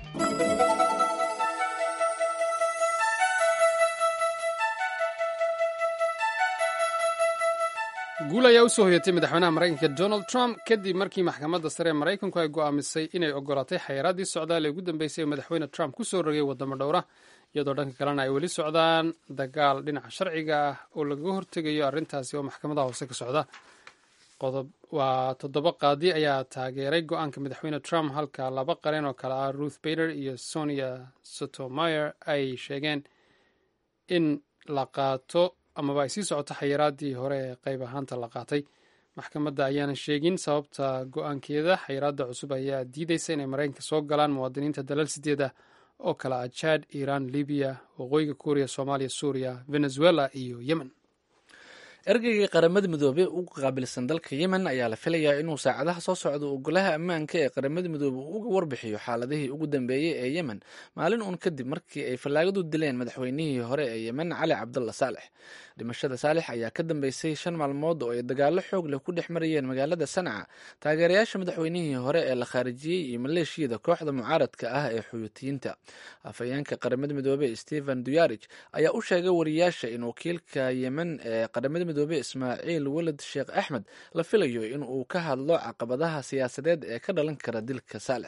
guul ayaa usoo hoyatay madaxweynaha maraykanka donald trump kadib markii maxkamadda sare ee maraykanku ay go'aamisay inay ogolaatay xayiraadii socdaal ee ugu dambeysay ee madaxweyne trump ku soo rogay waddamo dhowra iyadoo dhanka kalena ay weli socdaan dagaal dhinaca sharciga ah oo lagaga hortegayo arrintaasi oo maxkamadaha hoose ka socda waa toddoba qaadi ayaa taageeray go-aanka madaxweyne trump halka laba qareen oo kale ah ruth bader iyo sonia sotomayer ay sheegeen in la qaato amaba ay sii socoto xayiraadii hore ee qayb ahaanta la qaatay maxkamadda ayaanan sheegin sababta go-aankeeda xayiraadda cusub ayaa diideysa inay maraykanka soo galaan muwaadiniinta dalal sideed ah oo kale ah jad iiraan libiya waqooyiga kuuriya soomaaliya suuriya venezuela iyo yemen ergeygii qaramada midoobey ugu qaabilsan dalka yemen ayaa la filayaa inuu saacadaha soo socdo uu golaha ammaanka ee qaramada midoobe uu uga warbixiyo xaaladihii ugu dambeeyey ee yemen maalin uun kadib markii ay fallaagadu dileen madaxweynihii hore ee yemen cali cabdalla saalex dhimashada saalex ayaa ka dambeysay shan maalmood oo ay dagaallo xoog leh ku dhex marayeen magaalada sanca taageerayaasha madaxweynihii hore ee la khaarijiyey iyo maleeshiyada kooxda mucaaradka ah ee xuyuutiyiinta afhayeenka qaramada midoobe stephen duyarij ayaa u sheegay wariyaasha in wakiilka yemen ee qaramada midoobe ismaaciil weled sheekh axmed la filayo in uu ka hadlo caqabadaha siyaasadeed ee ka dhalan kara dilka saalex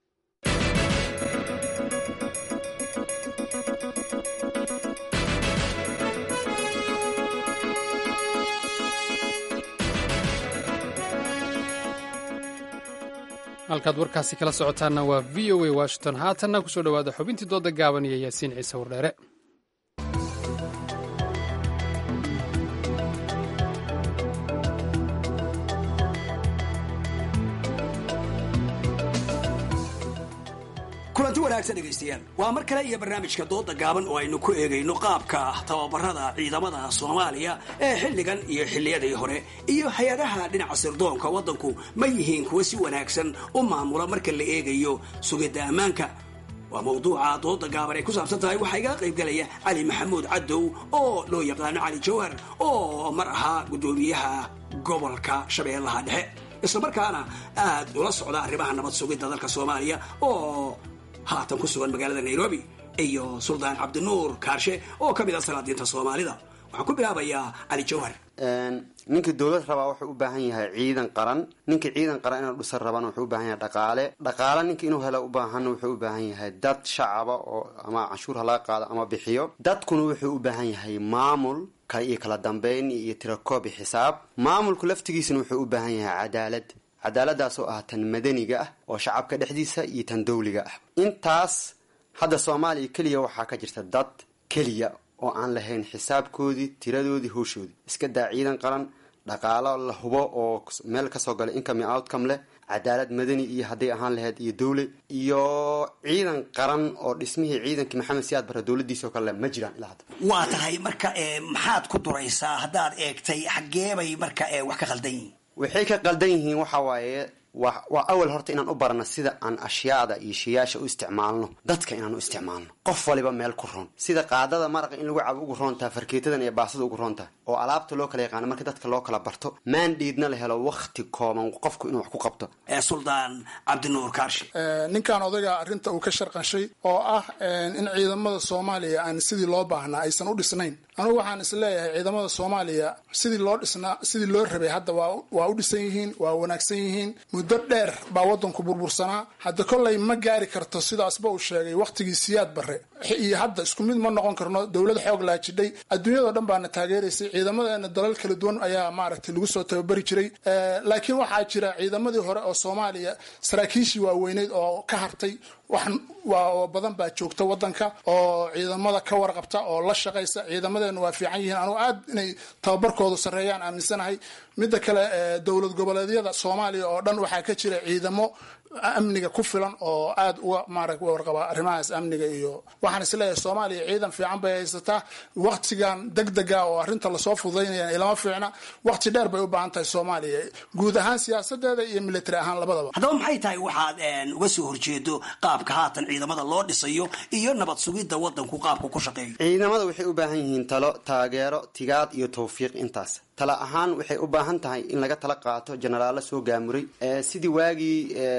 halkaad warkaasi kala socotaanna waa v o a washington haatanna kusoo dhowaada xubintii dooda gaaban iyo yaasiin ciise wardheere kulanti wanaagsan dhegaystayaal waa mar kale iyo barnaamijka dooda gaaban oo aynu ku eegayno qaabka tababarada ciidamada soomaaliya ee xilligan iyo xilliyadii hore iyo hay-adaha dhinaca sirdoonka waddanku ma yihiin kuwa si wanaagsan u maamula marka la eegayo sugidda ammaanka waa mawduuca dooda gaaban ay ku saabsan tahay waxaa iga qaybgalaya cali maxamuud cadow oo loo yaqaano cali jawhar oo mar ahaa guddoomiyaha gobolka shabeellaha dhexe islamarkaana aad ula socda arrimaha nabad sugidda dalka soomaaliya oo haatan ku sugan magaalada nairobi iyo suldaan cabdinuur kaarshe oo ka mid ah salaadiinta soomaalida waxaan ku bilaabayaa cali jawhar ninkii dowlad rabaa wuxuu u baahan yahay ciidan qaran ninkii ciidan qaran inuu dhisan rabana wuxuu u baahan yahay dhaqaale dhaqaale ninkii inuu helo u baahan wuxuu u baahan yahay dad shacaba oo ama canshuur ha laga qaado ama bixiyo dadkuna wuxuu u baahan yahay maamul iyo kala dambeyn iyo tirakoob iyo xisaab maamulku laftigiisana wuxuu u baahan yahay cadaalad cadaaladaas oo ah tan madaniga ah oo shacabka dhexdiisa iyo tan dawliga ah intaas hadda soomaaliya keliya waxaa ka jirta dad keliya oo aan lahayn xisaabkoodii tiradoodii howshoodii iska daa ciidan qaran dhaqaalo la hubo oo meel kasoo galay income iyo outcome leh cadaalad madani iyo hadday ahaan lahayd iyo dawle iyo ciidan qaran oo dhismihii ciidankii maxamed siyaad barre dowladiisao kale ma jiraan ilaa hadda waa tahay marka maxaad ku duraysaa haddaad eegtay xaggeebay marka wax ka khaldan yihiin waxay ka qaldan yihiin waxa waaye wa waa awal horta inaan u barano sida aan ashyaada iyo shayaasha u isticmaalno dadka inaan u isticmaalno qof waliba meel ku roon sida qaadada maraqa in lagu cabo ugu roontaha farkeetadan iyo baasada ugu roontaha oo alaabta loo kala yaqaano marka dadka loo kala barto maandhiidna la helo wakti kooban qofku inuu wax ku qabto suldaan cabdinuur kaarshi ninkan odayga arrinta uu ka sharqanshay oo ah in ciidamada soomaaliya aan sidii loo baahnaa aysan u dhisnayn anugu waxaan is leeyahay ciidamada soomaaliya sidii loo dhisnaa sidii loo rabay hadda waa u dhisan yihiin waa wanaagsan yihiin muddo dheer baa wadanku burbursanaa hadda kollay ma gaari karto sidaasba uu sheegay wakhtigii siyaad barre iyo hadda isku mid ma noqon karno dowlad xoog laa jidhay adduunyadao dhan baana taageeraysay ciidamadeena dalal kala duwan ayaa maaragtay lagu soo tababari jiray laakiin waxaa jira ciidamadii hore oo soomaaliya saraakiishii waaweyneyd oo ka hartay wax waa badan baa joogta wadanka oo ciidamada ka warqabta oo la shaqaysa ciidamadeena waa fiican yihiin anugu aad inay tababarkoodu sarreeyaan aaminsanahay midda kale dowlad goboleedyada soomaaliya oo dhan waxaa ka jira ciidamo amniga ku filan oo aad uga maara warqaba arrimahaas amniga iyo waxaan isleeyahay soomaaliya ciidan fiican bay haysataa waktigan degdega oo arrinta lasoo fududaynaya ilama fiicna wakti dheer bay u baahan tahay soomaaliya guud ahaan siyaasadeeda iyo military ahaan labadaba haddaba maxay tahay waxaad uga soo horjeedo qaabka haatan ciidamada loo dhisayo iyo nabad sugidda wadanku qaabku ku shaqeeyo ciidamada waxay u baahan yihiin talo taageero tigaad iyo tawfiiq intaas tala ahaan waxay u baahan tahay in laga tala qaato jenaraalo soo gaamuray sidii waagii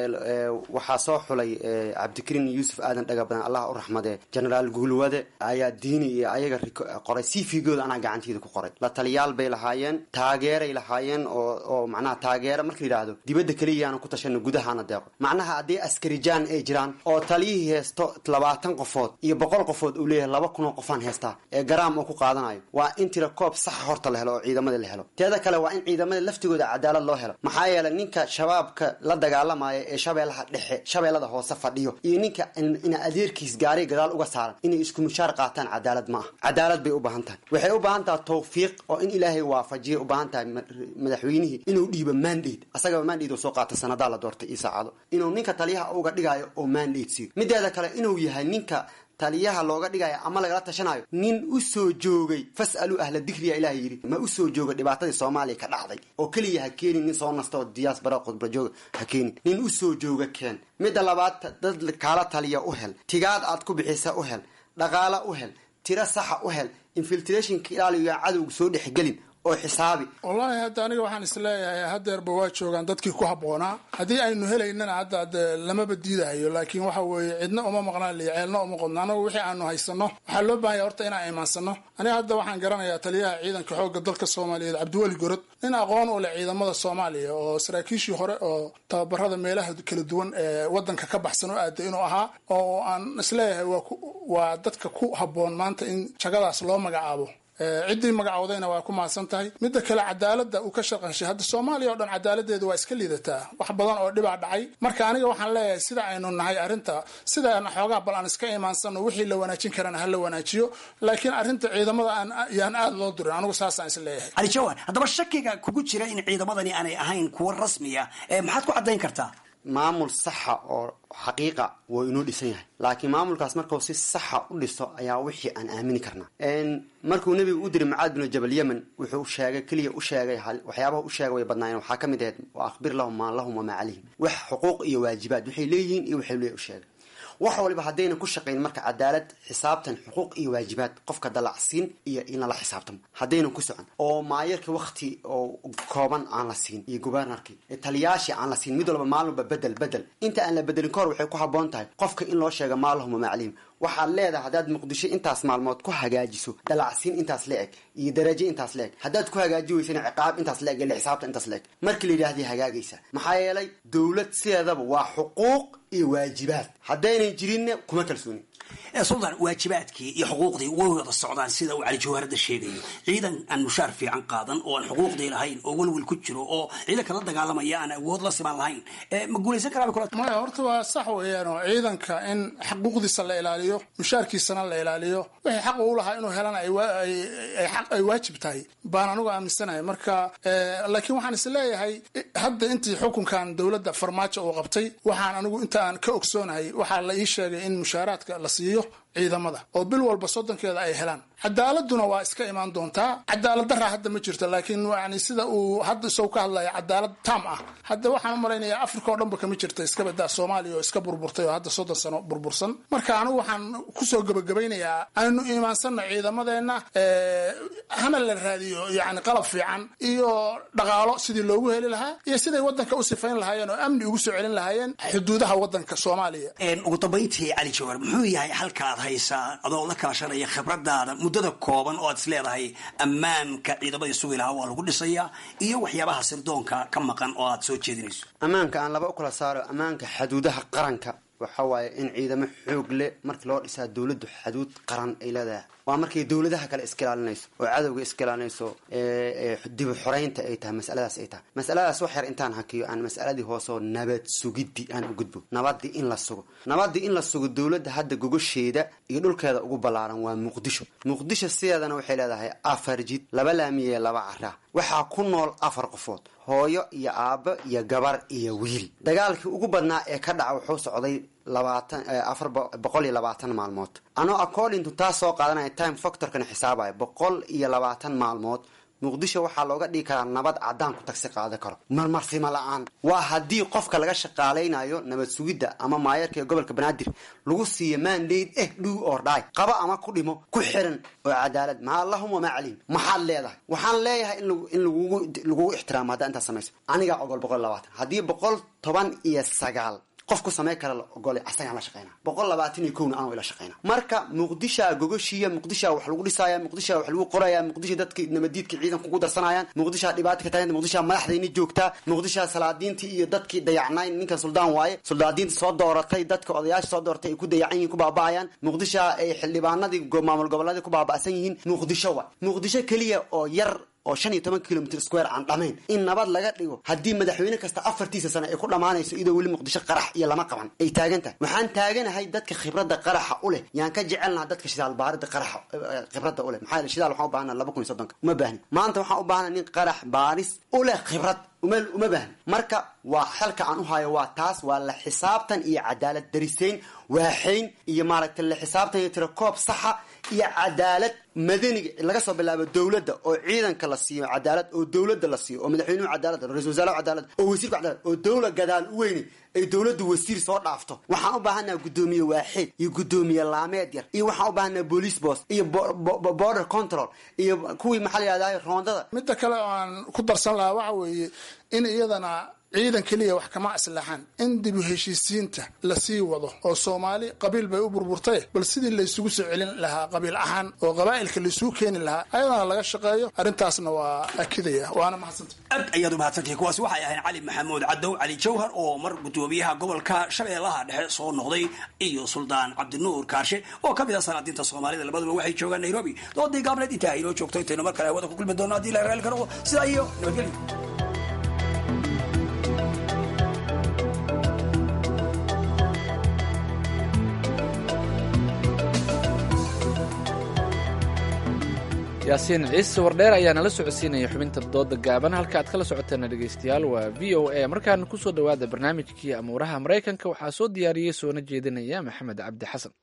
waxaa soo xulay cabdikariin yuusuf aadan dhaga badan allah u raxmadee jenaraal guulwade ayaa diini iyo ayaga qoray cvgooda anaa gacanteeda ku qoray la taliyaal bay lahaayeen taageeray lahaayeen oo oo macnaha taageero marka yidhaahdo dibadda keliyaana ku tashano gudahaana deeqo macnaha haddii askarijaan ay jiraan oo taliyihii heesto labaatan qofood iyo boqol qofood uu leeyahay laba kun oo qofaan heestaa ee garaam oo ku qaadanayo waa in tira koob saxa horta la helo oo ciidamada la helo teeda kale waa in ciidamada laftigooda cadaalad loo helo maxaa yeelay ninka shabaabka la dagaalamaya ee shabeellaha dhexe shabeellada hoose fadhiyo iyo ninka ina adeerkiis gaari gadaal uga saaran inay isku mushaar qaataan cadaalad ma ah cadaalad bay u baahan tahay waxay u baahan tahay tawfiiq oo in ilaahay waafajiya u baahan tahay madaxweynihii inuu dhiibo mandate asagaba mandate oo soo qaata sanadaa la doortay iyo saacado inuu ninka taliyaha uga dhigayo oo mandate siiyo mideeda kale inuu yahay ninka taliyaha looga dhigayo ama lagala tashanayo nin u soo joogay fas'aluu ahla dikriya ilaah yidhi ma u soo jooga dhibaatadii soomaaliya ka dhacday oo keliya ha keenin nin soo nasta oo diyaas bara khudba jooga ha keenin nin u soo jooga keen midda labaad dad kaala taliya u hel tigaad aad ku bixisa u hel dhaqaala u hel tiro saxa u hel infiltrationka ilaaliyo cadowga soo dhexgelin oo xisaabi wallaahi hadda aniga waxaan isleeyahay hadeerba waa joogaan dadkii ku habboonaa haddii aynu helaynana hadda de lamaba diidahayo laakiin waxa weeye cidna uma maqnaan liyo ceelna uma qodno anagu wixii aanu haysano waxaa loo baahanya horta inaan imaansano aniga hadda waxaan garanayaa taliyaha ciidanka xoogga dalka soomaaliyeed cabdiweli gorod nin aqoon u leh ciidamada soomaaliya oo saraakiishii hore oo tababarada meelaha kala duwan ee wadanka ka baxsan u aaday inuu ahaa oo aan isleeyahay waa dadka ku habboon maanta in jagadaas loo magacaabo ciddii magacowdayna waa ku mahadsan tahay midda kale cadaalada uu ka shaqanshay hadda soomaaliya o dhan cadaaladeedu waa iska liidataa wax badan oo dhibaa dhacay marka aniga waxaan leeyahay sida aynu nahay arrinta sidaana xoogaa bal aan iska imaansano wixii la wanaajin karana ha la wanaajiyo laakiin arrinta ciidamada aan yaan aada loo durin anigu saasaan is leeyahay cali jawaan haddaba shakiga kugu jira in ciidamadani aanay ahayn kuwo rasmiya maxaad ku caddayn kartaa maamul saxa oo xaqiiqa wuu inuu dhisan yahay laakiin maamulkaas markuu si saxa u dhiso ayaa wixii aan aamini karnaa markuu nebigu u diray mucaad binu jabal yemen wuxuu sheegay keliya u sheegay waxyaabaha u sheegay way badnaayeen waxaa ka mid ahayd wa akhbir lahum maa lahum wamaa calayhim wax xuquuq iyo waajibaad waxay leeyihiin iyo waxay leeyahy u sheegay wax waliba haddayna ku shaqayn marka cadaalad xisaabtan xuquuq iyo waajibaad qofka dalacsiin iyo in lala xisaabtamo haddaynan ku socon oo maayarka wakti oo kooban aan la siin iyo gubernarkii taliyaashii aan la siin mid walba maalin walba bedel bedel inta aan la bedelin kahor waxay ku habboon tahay qofka in loo sheega maalahum wamaa calayhim waxaad leedahay haddaad muqdisho intaas maalmood ku hagaajiso dalacsiin intaas la eg iyo darajo intaas la eg haddaad ku hagaaji weysana ciqaab intaas la eg iyo xisaabta intaas la eg markii la yidhahday hagaagaysa maxaa yeelay dowlad sideedaba waa xuquuq iyo waajibaad haddaynan jirinna kuma kalsoonin sultan waajibaadkii iyo xuquuqdii way wada socdaan sida uu cali jawaaradda sheegayo ciidan aan mushaar fiican qaadan oo aan xuquuqdii lahayn oo welwel ku jiro oo ciidanka la dagaalamaya aan awood la siman lahayn ma guulaysan karaa maya horta waa sax weeyaan oo ciidanka in xuquuqdiisa la ilaaliyo mushaarkiisana la ilaaliyo wixii xaq uu lahaa inuu helana ay waajib tahay baan anigu aaminsanahay marka laakiin waxaan is leeyahay hadda intii xukunkan dowladda farmaajo uu qabtay waxaan anigu inta aan ka ogsoonahay waxaa la ii sheegay in mushaaraadka la siiyo ciidamada oo bil walba soddonkeeda ay helaan cadaaladuna waa iska imaan doontaa cadaalad daraa hadda ma jirto laakiin yani sida uu hadda isagu ka hadlaya cadaalad tam ah hadda waxaan u malaynayaa africa oo dhanba kama jirta iska badaa soomaaliya oo iska burburtay oo hadda soddon sano burbursan marka anigu waxaan kusoo gebagabeynayaa aynu iimaansanno ciidamadeenna hana la raadiyo yani qalab fiican iyo dhaqaalo sidii loogu heli lahaa iyo siday wadanka u sifayn lahaayeen oo amni ugu soo celin lahaayeen xuduudaha wadanka soomaaliya ugu dambayntii cali jawar muxuu yahay halkaad haysaa adoo la kaashanaya khibradaada muddada kooban oo aad is leedahay ammaanka ciidamadii sugi lahaa waa lagu dhisayaa iyo waxyaabaha sirdoonka ka maqan oo aad soo jeedinayso ammaanka aan laba u kala saaro ammaanka xaduudaha qaranka waxa waaye in ciidamo xoog leh markii loo dhisaa dowladdu xaduud qaran ay leedahay waa markay dowladaha kale iska ilaalinayso oo cadowga iska ilaalinayso dibu xoreynta ay tahay masaladaas ay tahay masaladaas wax yar intaan hakiyo aan masaladii hooseo nabad sugiddi aan u gudbo nabadii in la sugo nabadii in la sugo dowladda hadda gogosheeda iyo dhulkeeda ugu ballaaran waa muqdisho muqdisho sideedana waxay leedahay afar jid laba laamiye laba caraa waxaa ku nool afar qofood hooyo iyo aabbo iyo gabar iyo wiil dagaalkii ugu badnaa ee ka dhaca wuxuu socday labaatan afar boqol iyo labaatan maalmood anoo according to taas soo qaadanaya time factorkana xisaabaya boqol iyo labaatan maalmood muqdisho waxaa looga dhigi karaa nabad caddaan ku tagsi qaadan karo marmarsimo la-aan waa haddii qofka laga shaqaalaynayo nabad sugidda ama maayarka ee gobolka banaadir lagu siiyo mandate eh dhow or dhy qaba ama ku dhimo ku xiran oo cadaalad maa allahum wamaa calim maxaad leedahay waxaan leeyahay in lagugu lagugu ixtiraamo haddaa intaas samayso anigaa ogol boqol iyo labaatan haddii boqol toban iyo sagaal qof ku samey kara la ogolay asagaan la shaqeyna boqol labaatan iyo kowna anoo ila shaqeyna marka muqdishaa gogoshiya muqdishaa wax lagu dhisaya muqdishaa wax lagu qoraya muqdisha dadka nabadiidka ciidanka ugu darsanayaan muqdishaa dhibaata ka taaganta muqdishaa madaxdayni joogtaa muqdishaa salaadiintii iyo dadkii dayacnayn ninkan suldaan waaye suldaadiinta soo dooratay dadka odayaasha soo dooratay ay ku dayacan yihiin ku baaba'ayaan muqdishaa ay xildhibaanadii maamul goboleedii ku baaba'san yihiin muqdisho wa muqdisho keliya oo yar oo shan iyo toban kilomitr square aan dhamayn in nabad laga dhigo haddii madaxweyne kasta afartiisa sano ay ku dhammaanayso iyadoo weli muqdisho qarax iyo lama qaban ay taagan tahay waxaan taaganahay dadka khibradda qaraxa u leh yaan ka jecelnaha dadka shidaal baarida qaraxa khibradda u leh maxaa yeele shidaal waxaan u baahana laba kun iyo soddonka uma baahni maanta waxaan u baahana nin qarax baaris u leh khibrad uma uma baahni marka waa xalka aan u hayo waa taas waa la xisaabtan iyo cadaalad darisayn waaxayn iyo maaragtay la xisaabtan iyo tirakoob saxa iyo cadaalad madaniga laga soo bilaabo dowladda oo ciidanka la siiyo cadaalad oo dowladda la siiyo oo madaxweynuhu cadaalad ra-isul wasaarahu cadaalad oo wasiirku cadaalad oo dowla gadaal u weyne ay dowladdu wasiir soo dhaafto waxaan u baahanaha guddoomiye waaxeed iyo guddoomiye laameed yar iyo waxaan u baahanaha police boss iyo border control iyo kuwii maxaa la yihahdaa roondada midda kale oo aan ku darsan lahaa waxa weeye in iyadana ciidan keliya wax kama aslaxan in dib u heshiisiinta lasii wado oo soomaali qabiil bay u burburtay bal sidii laysugu soo celin lahaa qabiil ahaan oo qabaa'ilka laysugu keeni lahaa ayadana laga shaqeeyo arrintaasna waa akidaya waana mahadsanta aad ayaad u mahadsantahay kuwaas waxay ahayn cali maxamuud cadow cali jawhar oo mar guddoomiyaha gobolka shabeellaha dhexe soo noqday iyo suldaan cabdinuur kaarshe oo ka mid ah salaadiinta soomaalida labaduba waxay joogaan nairobi doodii gaableed intaa inoo joogto intaynu mar kale hawada ku kulmi doono haddii la raali karo sidaa iyo nabadgelyo yaasiin ciise wardheer ayaa nala socodsiinaya xubinta dooda gaaban halka aad kala socoteena dhegeystayaal waa v o a markaana kusoo dhowaada barnaamijkii amuuraha maraykanka waxaa soo diyaariyey soona jeedinaya maxamed cabdi xasan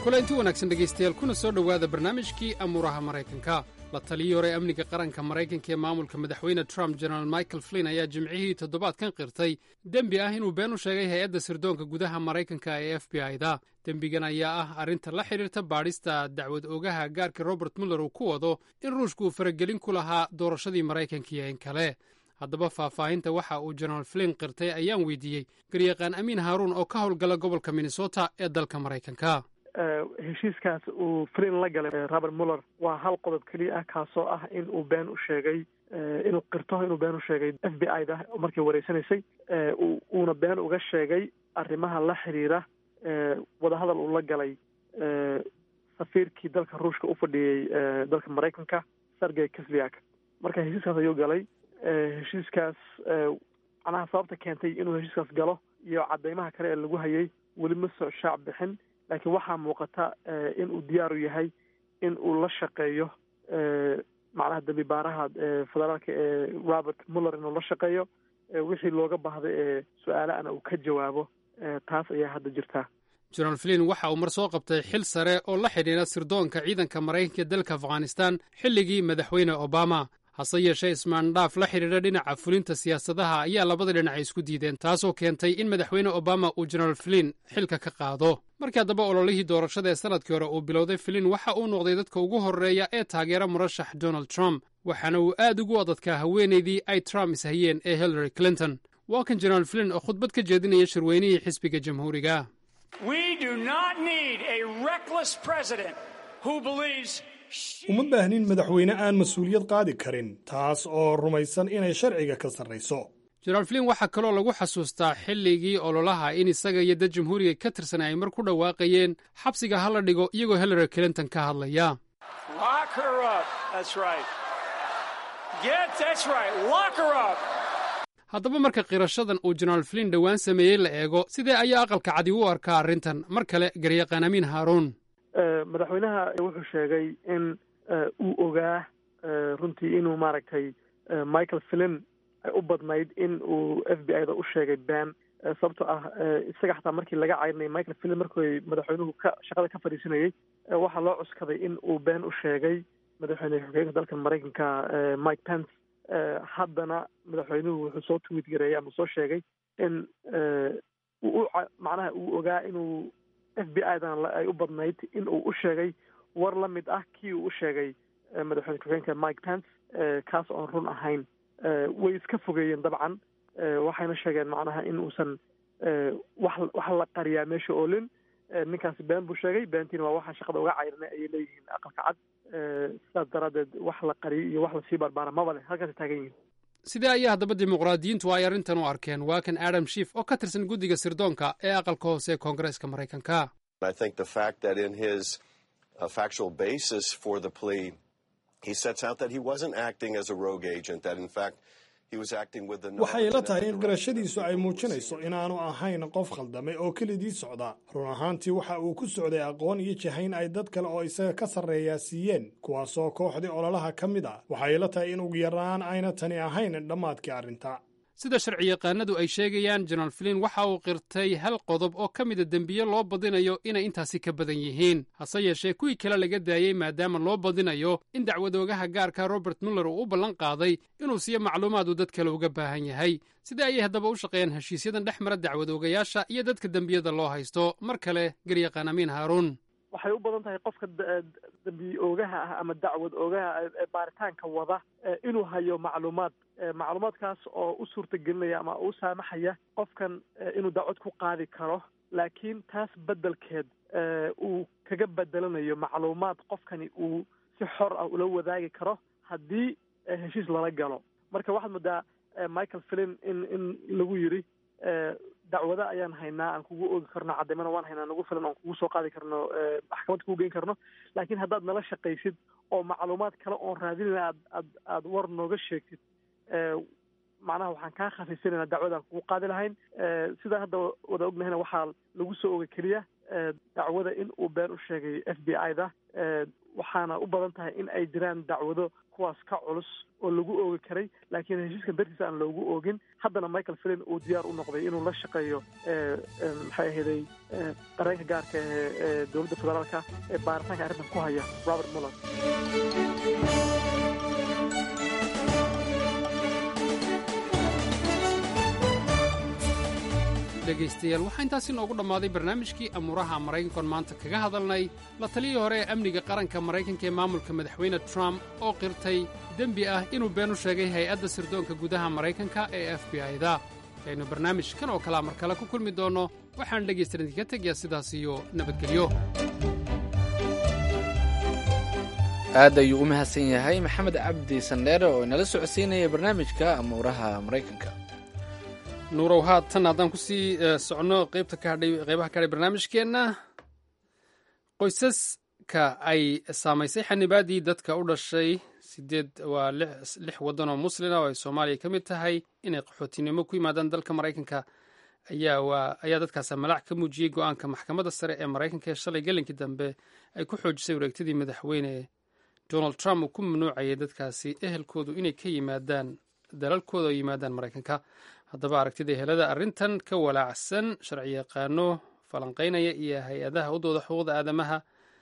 kulanti wanaagsan dhegaystayaal kuna soo dhowaada barnaamijkii amuuraha maraykanka la taliyii hore amniga qaranka maraykanka ee maamulka madaxweyne trump jenaraal michael flin ayaa jimcihii toddobaadkan qirtay dembi ah inuu been u sheegay hay-adda sirdoonka gudaha maraykanka ee f b i-da dembigan ayaa ah arrinta la xidhiirta baadhista dacwad oogaha gaarka robert muller uu ku wado in ruushka uu faragelin ku lahaa doorashadii maraykanka iyo in kale haddaba faahfaahinta waxa uu jenaraal flin qirtay ayaan weydiiyey garyaqaan amiin haaruun oo ka howlgala gobolka minnesota ee dalka maraykanka heshiiskaas uu flin la galay robert muller waa hal qodob keliya ah kaasoo ah in uu been u sheegay inuu qirto inuu been u sheegay f b i da markii wareysanaysay uuna been uga sheegay arrimaha la xiriira wadahadal uu la galay safiirkii dalka ruushka u fadhiyey dalka maraykanka sergey kisliak marka heshiiskaas ayuu galay heshiiskaas macnaha sababta keentay inuu heshiiskaas galo iyo cadeymaha kale ee lagu hayay weli ma soo shaac bixin laakiin waxaa muuqata in uu diyaaru yahay in uu la shaqeeyo macnaha dembi baaraha federaalka ee robert muller inuu la shaqeeyo wixii looga baahday ee su-aalaana uu ka jawaabo taas ayaa hadda jirtaa jenaraal flin waxa uu mar soo qabtay xil sare oo la xidhiira sirdoonka ciidanka maraykanka ee dalka afghanistan xilligii madaxweyne obama hase yeeshee ismaandhaaf la xidhiidha dhinaca fulinta siyaasadaha ayaa labada dhinac isku diideen taasoo keentay in madaxweyne obama uu jenaraal flin xilka ka qaado markii haddaba ololihii doorashada ee sanadkii hore uu bilowday flin waxa uu noqday dadka ugu horreeya ee taageera murashax donald trump waxaana uu aad ugu adadkaa haweenaydii ay trump ishayeen ee hillary clinton waa kan jenaraal flin oo khudbad ka jeedinaya shirweynihii xisbiga jamhuuriga uma baahnin madaxweyne aan mas-uuliyad qaadi karin taas oo rumaysan inay sharciga ka sarrayso jenaraal flin waxaa kaloo lagu xasuustaa xilligii ololaha in isaga iyo dad jamhuuriga ka tirsan ay mar ku dhawaaqayeen xabsiga ha la dhigo iyagoo hillary clinton ka hadlaya haddaba marka qirashadan uu jenaraal flin dhowaan sameeyey la eego sidee ayaa aqalka cadi u arkaa arrintan mar kale garyaqaan amiin haaruun madaxweynaha wuxuu sheegay in uu ogaa runtii inuu maaragtay michael flin ay u badnayd in uu f b i da u sheegay been sababto ah isaga xataa markii laga caydinay michael flin markii madaxweynuhu ka shaqada ka fadhiisanayey waxaa loo cuskaday in uu been u sheegay madaxweyne xogeenka dalka maraykanka mike pence haddana madaxweynuhu wuxuu soo tweet gareeyay ama soo sheegay in uu macnaha uu ogaa inuu f b i dan ay u badnayd in uu u sheegay war la mid ah kii uu u sheegay madaxweyne ku-xigeenka mike pence kaas oon run ahayn way iska fogeeyeen dabcan waxayna sheegeen macnaha in uusan wax wax la qariyaa meesha oolin ninkaasi been buu sheegay beentiina waa waxaa shaqada uga cayrnay ayay leeyihiin aqalka cad sidaas daraaddeed wax la qariyo iyo wax lasii barbaara maba leh halkaasay taagan yihiin sidee ayaa haddaba dimuqraadiyiintu ay arrintan u arkeen waa kan adam shief oo ka tirsan guddiga sirdoonka ee aqalka hoose ee koongareeska maraykanka waxay ila tahay in qirashadiisu ay muujinayso inaanu ahayn qof khaldamay oo kelidii socda run ahaantii waxa uu ku socday aqoon iyo jahayn ay dad kale oo isaga ka sarreeyaa siiyeen kuwaasoo kooxdii ololaha ka mid ah waxay ila tahay in ugu yaraan ayna tani ahayn dhammaadkii arrinta sida sharci yaqaanadu ay sheegayaan jenaraal flin waxa uu qirtay hal qodob oo ka mida dembiye loo badinayo inay intaasi ka badan yihiin hase yeeshee kuwii kale laga daayey maadaama loo badinayo in dacwadoogaha gaarka robert muller uu u ballan qaaday inuu siiyo macluumaad uu dad kale uga baahan yahay sidee ayay haddaba u shaqeeyaan heshiisyadan dhex mara dacwadoogayaasha iyo dadka dembiyada loo haysto mar kale garyaqaan amiin haaruun waxay u badan tahay qofka dambi oogaha ah ama dacwad oogaha ee baaritaanka wada inuu hayo macluumaad macluumaadkaas oo u suurtagelinaya ama u saamaxaya qofkan inuu dacwad ku qaadi karo laakiin taas beddelkeed uu kaga bedelanayo macluumaad qofkani uu si xor ah ula wadaagi karo haddii heshiis lala galo marka waxaad moodaa michael flin in in lagu yidhi dacwada ayaan haynaa aan kugu oogi karno caddaymana waan haynaa nagu filan oon kugu soo qaadi karno maxkamad kugu geyn karno laakiin haddaad nala shaqaysid oo macluumaad kale oon raadinayna aad aad aada war nooga sheegtid macnaha waxaan kaa khafiisanayna dacwadaan kugu qaadi lahayn sidaan hadda wada ognahayna waxaa lagu soo oogay keliya dacwada in uu been u sheegay f b i da waxaana u badan tahay in ay jiraan dacwado kuwaas ka culus oo lagu oogi karay laakiin heshiiskan dartiisa aan loogu oogin haddana michael flin uu diyaar u noqday inuu la shaqeeyo maxay ahaday qareenka gaarka ee dowladda federaalka ee baaritaanka arrintan ku haya robert muller dhegaystayaal waxaa intaasi noogu dhammaaday barnaamijkii amuuraha maraykankoon maanta kaga hadalnay la taliyii hore ee amniga qaranka maraykanka ee maamulka madaxweyne trump oo qirtay dembi ah inuu been u sheegay hay-adda sirdoonka gudaha maraykanka ee f b i da aynu barnaamijkan oo kalea mar kale ku kulmi doonno waxaan dhegaystaran idinka tegayaa sidaas iyo nabadgelyo aad ayuu u mahadsan yahay maxamed cabdi sandheere oo inala socodsiinaya barnaamijka amuuraha maraykanka nuurow haatan haddaan ku sii socno qaybta ka hadhay qaybaha ka hadhay barnaamijkeenna qoysaska ay saamaysay xanibaaddii dadka u dhashay sideed waa lix waddan oo muslina oo ay soomaaliya ka mid tahay inay qaxootinimo ku yimaadaan dalka maraykanka ayaa waa ayaa dadkaasa malaac ka muujiyey go-aanka maxkamadda sare ee maraykanka ee shalay gelinkii dambe ay ku xoojisay wareegtadii madaxweyne donald trump uu ku mamnuucayay dadkaasi ehelkoodu inay ka yimaadaan dalalkooda oo yimaadaan maraykanka haddaba aragtida helada arrintan ka walaacsan sharci yaqaano falanqaynaya iyo hay-adaha u dooda xuquuqda aadamaha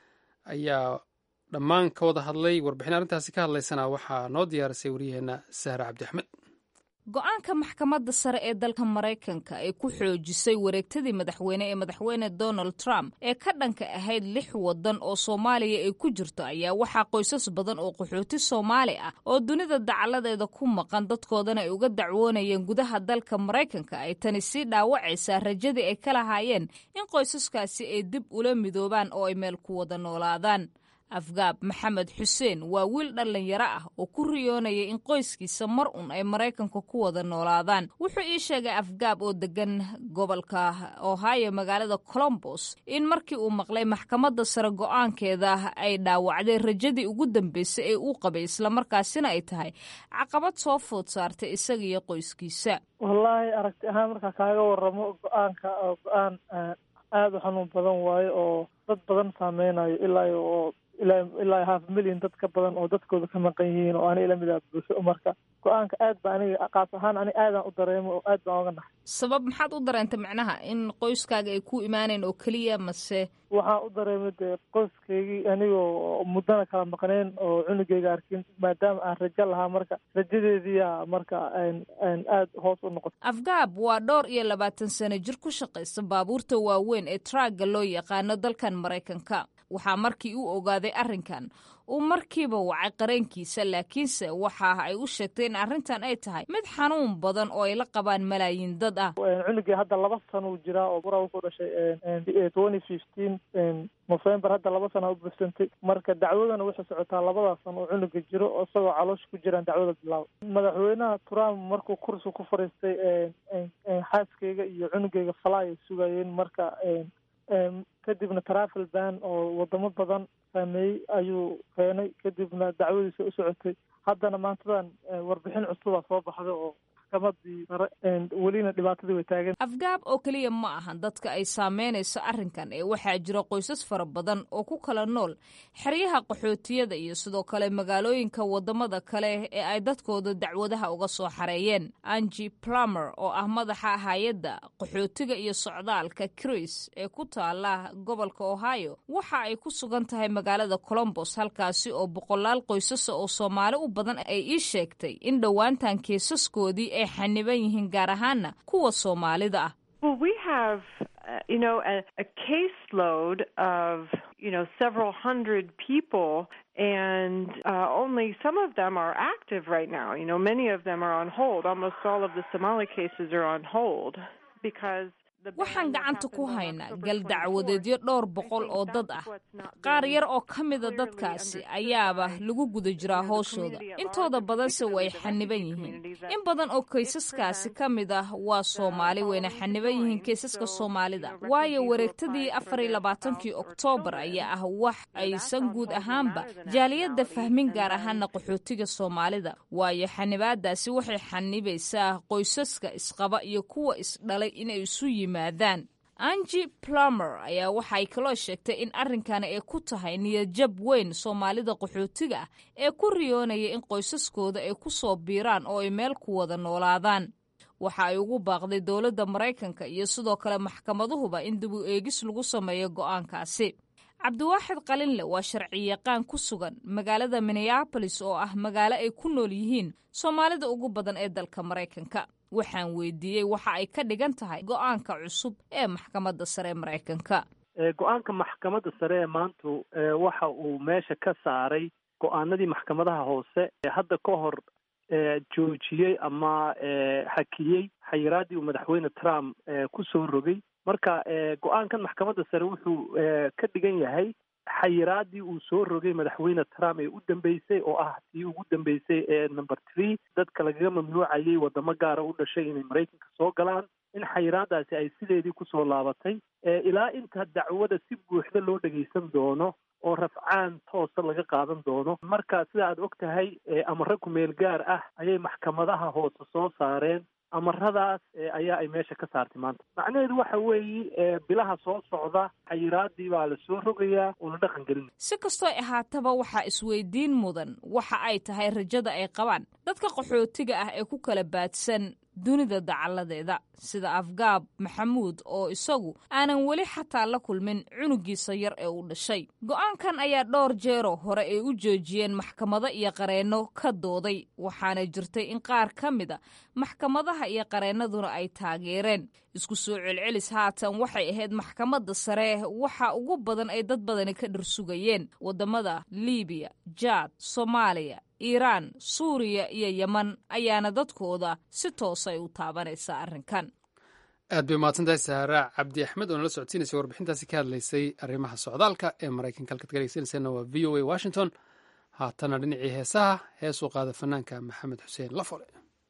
ayaa dhammaan ka wada hadlay warbixin arrintaasi ka hadlaysana waxaa noo diyaarisay waryaheena sahra cabdi axmed go-aanka maxkamadda sare ee dalka maraykanka ay ku xoojisay wareegtadii madaxweyne ee madaxweyne donald trump ee ka dhanka ahayd lix waddan oo soomaaliya ay ku jirto ayaa waxaa qoysas badan oo qaxooti soomaali ah oo dunida dacaladeeda ku maqan dadkoodana ay uga dacwoonayeen gudaha dalka maraykanka ay tani sii dhaawacaysaa rajadii ay ka lahaayeen in qoysaskaasi ay dib ula midoobaan oo ay meel ku wada noolaadaan afgaab maxamed xuseen waa wiil dhallinyaro ah oo ku riyoonaya in qoyskiisa mar un ay maraykanka ku wada noolaadaan wuxuu ii sheegay afgaab oo degan gobolka ohio magaalada colombos in markii uu maqlay maxkamadda sare go-aankeeda ay dhaawacday rajadii ugu dambeysay ee uu qabay islamarkaasina ay tahay caqabad soo food saartay isaga iyo qoyskiisa wallaahi aragti ahaan markaa kaaga waramo go-aanka oo go-aan aada u xanuun badan waayo oo dad badan saameynayo ilaa oo ilaa ilaa half million dad ka badan oo dadkooda ka maqan yihiin oo aniga lamid ah bulsho marka go-aanka aad ba aniga qaas ahaan ani aadaan u dareemo oo aad baan oga naxay sabab maxaad u dareentay macnaha in qoyskaaga ay ku imaaneen oo keliya mase waxaan u dareemay dee qoyskaygii anigoo muddana kala maqneen oo cunugeyga arkin maadaama aan rajo lahaa marka rajadeediia marka aad hoos u noqotay afgaab waa dhowr iyo labaatan sano jir ku shaqaysa baabuurta waaweyn ee traaga loo yaqaano dalkan maraykanka waxaa markii uu ogaaday arrinkan uu markiiba wacay qareenkiisa laakiinse waxa ay u sheegtay in arrintan ay tahay mid xanuun badan oo ay la qabaan malaayiin dad ah cunugii hadda laba sana uu jiraa oo bura wuxuu dhashay twenty fifteen november hadda laba sana u bursantay marka dacwadana waxay socotaa labadaas sana oo cunuga jiro oo isagoo caloosha ku jiraan dacwada bilaaba madaxweynaha trump markuu kursi ku fariistay xaaskeyga iyo cunugeyga falaay ay sugayeen marka kadibna travel ban oo wadamo badan saameeyey ayuu keenay kadibna dacwadiisa u socotay haddana maantadan warbixin cusuba soo baxda oo maxkamadii sare welina dhibaatadii way taagan afgaab oo keliya ma ahan dadka ay saameynayso arrinkan ee waxaa jira qoysas fara badan oo ku kala nool xeryaha qaxootiyada iyo sidoo kale magaalooyinka wadamada kale ee ay dadkooda dacwadaha uga soo xareeyeen angi plumer oo ah madaxa hay-adda qaxootiga iyo socdaalka cris ee ku taala gobolka ohio waxa ay ku sugan tahay magaalada colombos halkaasi oo boqolaal qoysasa oo soomaali u badan ay ii sheegtay in dhowaantan keesaskoodii ay xaniban yihiin gaar ahaana kuwa soomaalida ah Well, we have, uh, you know, a, a caseload of, you know, several hundred people, and uh, only some of them are active right now. You know, many of them are on hold. Almost all of the Somali cases are on hold because. waxaan gacanta ku haynaa gal dacwadeedyo dhowr boqol oo dad ah qaar yar oo ka mida dadkaasi ayaaba lagu guda jiraa hooshooda intooda badanse way xaniban yihiin in badan oo kaysaskaasi ka mid ah waa soomaali wayna xaniban yihiin kaysaska soomaalida waayo wareegtadii afar iyo labaatankii oktoobar ayaa ah wax aysan guud ahaanba jaaliyadda fahmin gaar ahaana qaxootiga soomaalida waayo xanibaadaasi waxay xanibaysaa qoysaska isqaba iyo kuwa isdhalay inay isu yimaadaan angi plumer ayaa waxay kaloo sheegtay in arrinkani ay ku tahay niyadjab weyn soomaalida qaxootiga ah ee ku riyoonaya in qoysaskooda ay ku soo biiraan oo ay meel ku wada noolaadaan waxa ay ugu baaqday dowladda maraykanka iyo sidoo kale maxkamaduhuba in dib u eegis lagu sameeyo go'aankaasi cabdiwaaxid qalinle waa sharciyaqaan ku sugan magaalada minneabolis oo ah magaalo ay ku nool yihiin soomaalida ugu badan ee dalka maraykanka waxaan weydiiyey waxa ay ka dhigan tahay go'aanka cusub ee maxkamadda sare ee maraykanka go-aanka maxkamadda sare ee maantu waxa uu meesha ka saaray go-aanadii maxkamadaha hoose ee hadda ka hor joojiyey ama hakiyey xayiraadii uu madaxweyne trump ku soo rogay marka go-aankan maxkamadda sare wuxuu ka dhigan yahay xayiraadii uu soo rogay madaxweyne trump ee u dambeysay oo ah tii ugu dambeysay ee number three dadka lagaga mamnuucayay wadamo gaara u dhashay inay maraykanka soo galaan in xayiraadaasi ay sideedii kusoo laabatay ilaa inta dacwada si buuxda loo dhegaysan doono oo rafcaan toosa laga qaadan doono marka sida aad og tahay amare kumeel gaar ah ayay maxkamadaha hoose soo saareen amaradaas ayaa ay meesha ka saartay maanta macnaheedu waxa weeye bilaha soo socda xayiraadii baa la soo rogayaa oo la dhaqan gelinaya si kastoo ahaataba waxaa isweydiin mudan waxa ay tahay rajada ay qabaan dadka qaxootiga ah ee ku kala baadsan dunida dacalladeeda sida afgaab maxamuud oo isagu aanan weli xataa la kulmin cunugiisa yar ee uu dhashay go'aankan ayaa dhowr jeero hore ay u joojiyeen maxkamado iyo qareenno ka dooday waxaana jirtay in qaar ka mid a maxkamadaha iyo qareennaduna ay taageereen isku soo celcelis haatan waxay ahayd maxkamadda sare waxa ugu badan ay dad badani ka dhirsugayeen waddamada liibiya jaad soomaaliya iiraan suuriya iyo yeman ayaana dadkooda si toosay u taabanaysa arrinkan aad bay umahadsantahay saara cabdi axmed oo nala socodsiinaysa warbixintaasi ka hadlaysay arrimaha socdaalka ee maraykanka halkaad ka dhegeysanayseena waa v o a washington haatana dhinacii heesaha heesuu qaada fanaanka maxamed xuseen lafole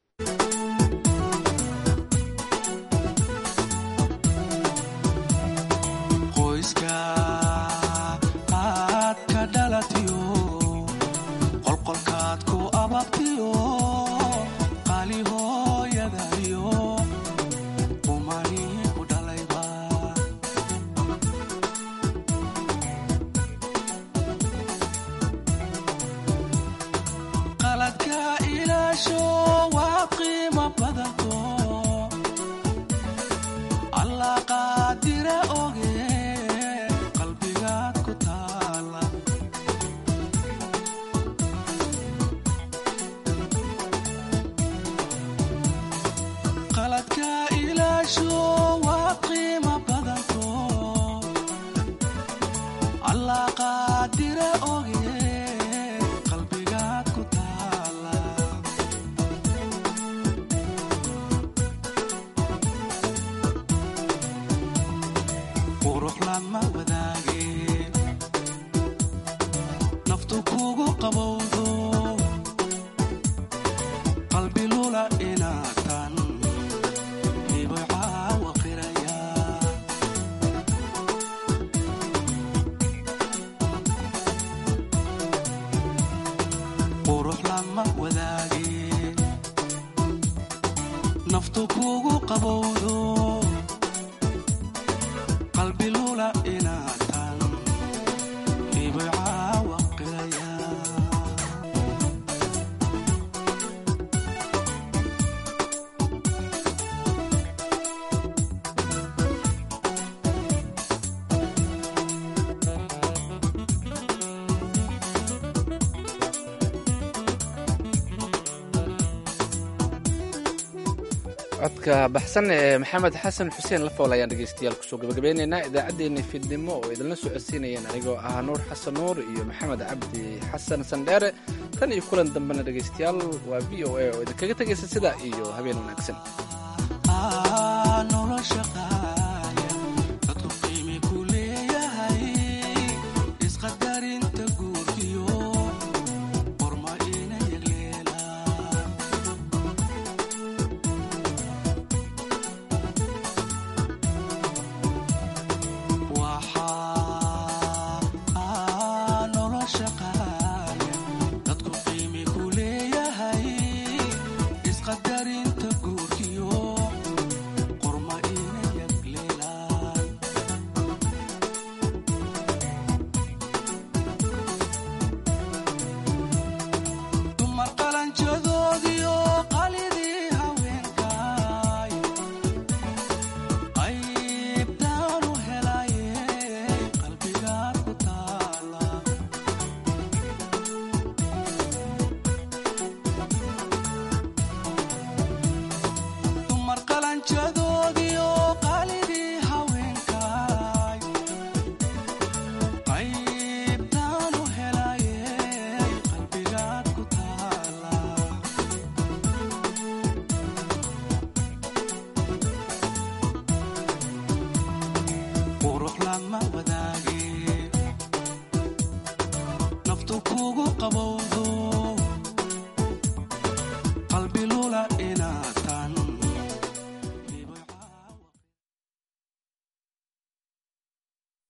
codka baxsan ee maxamed xasan xuseen lafool ayaan dhegeystayaal kusoo gabagabeynaynaa idaacaddeenna fiidnimo oo idinla socodsiinayeen anigoo ah nuur xasan nuur iyo maxamed cabdi xasan sandheere tan iyo kulan dambena dhegeystayaal waa v o a oo idinkaga tegaysa sidaa iyo habeen wanaagsan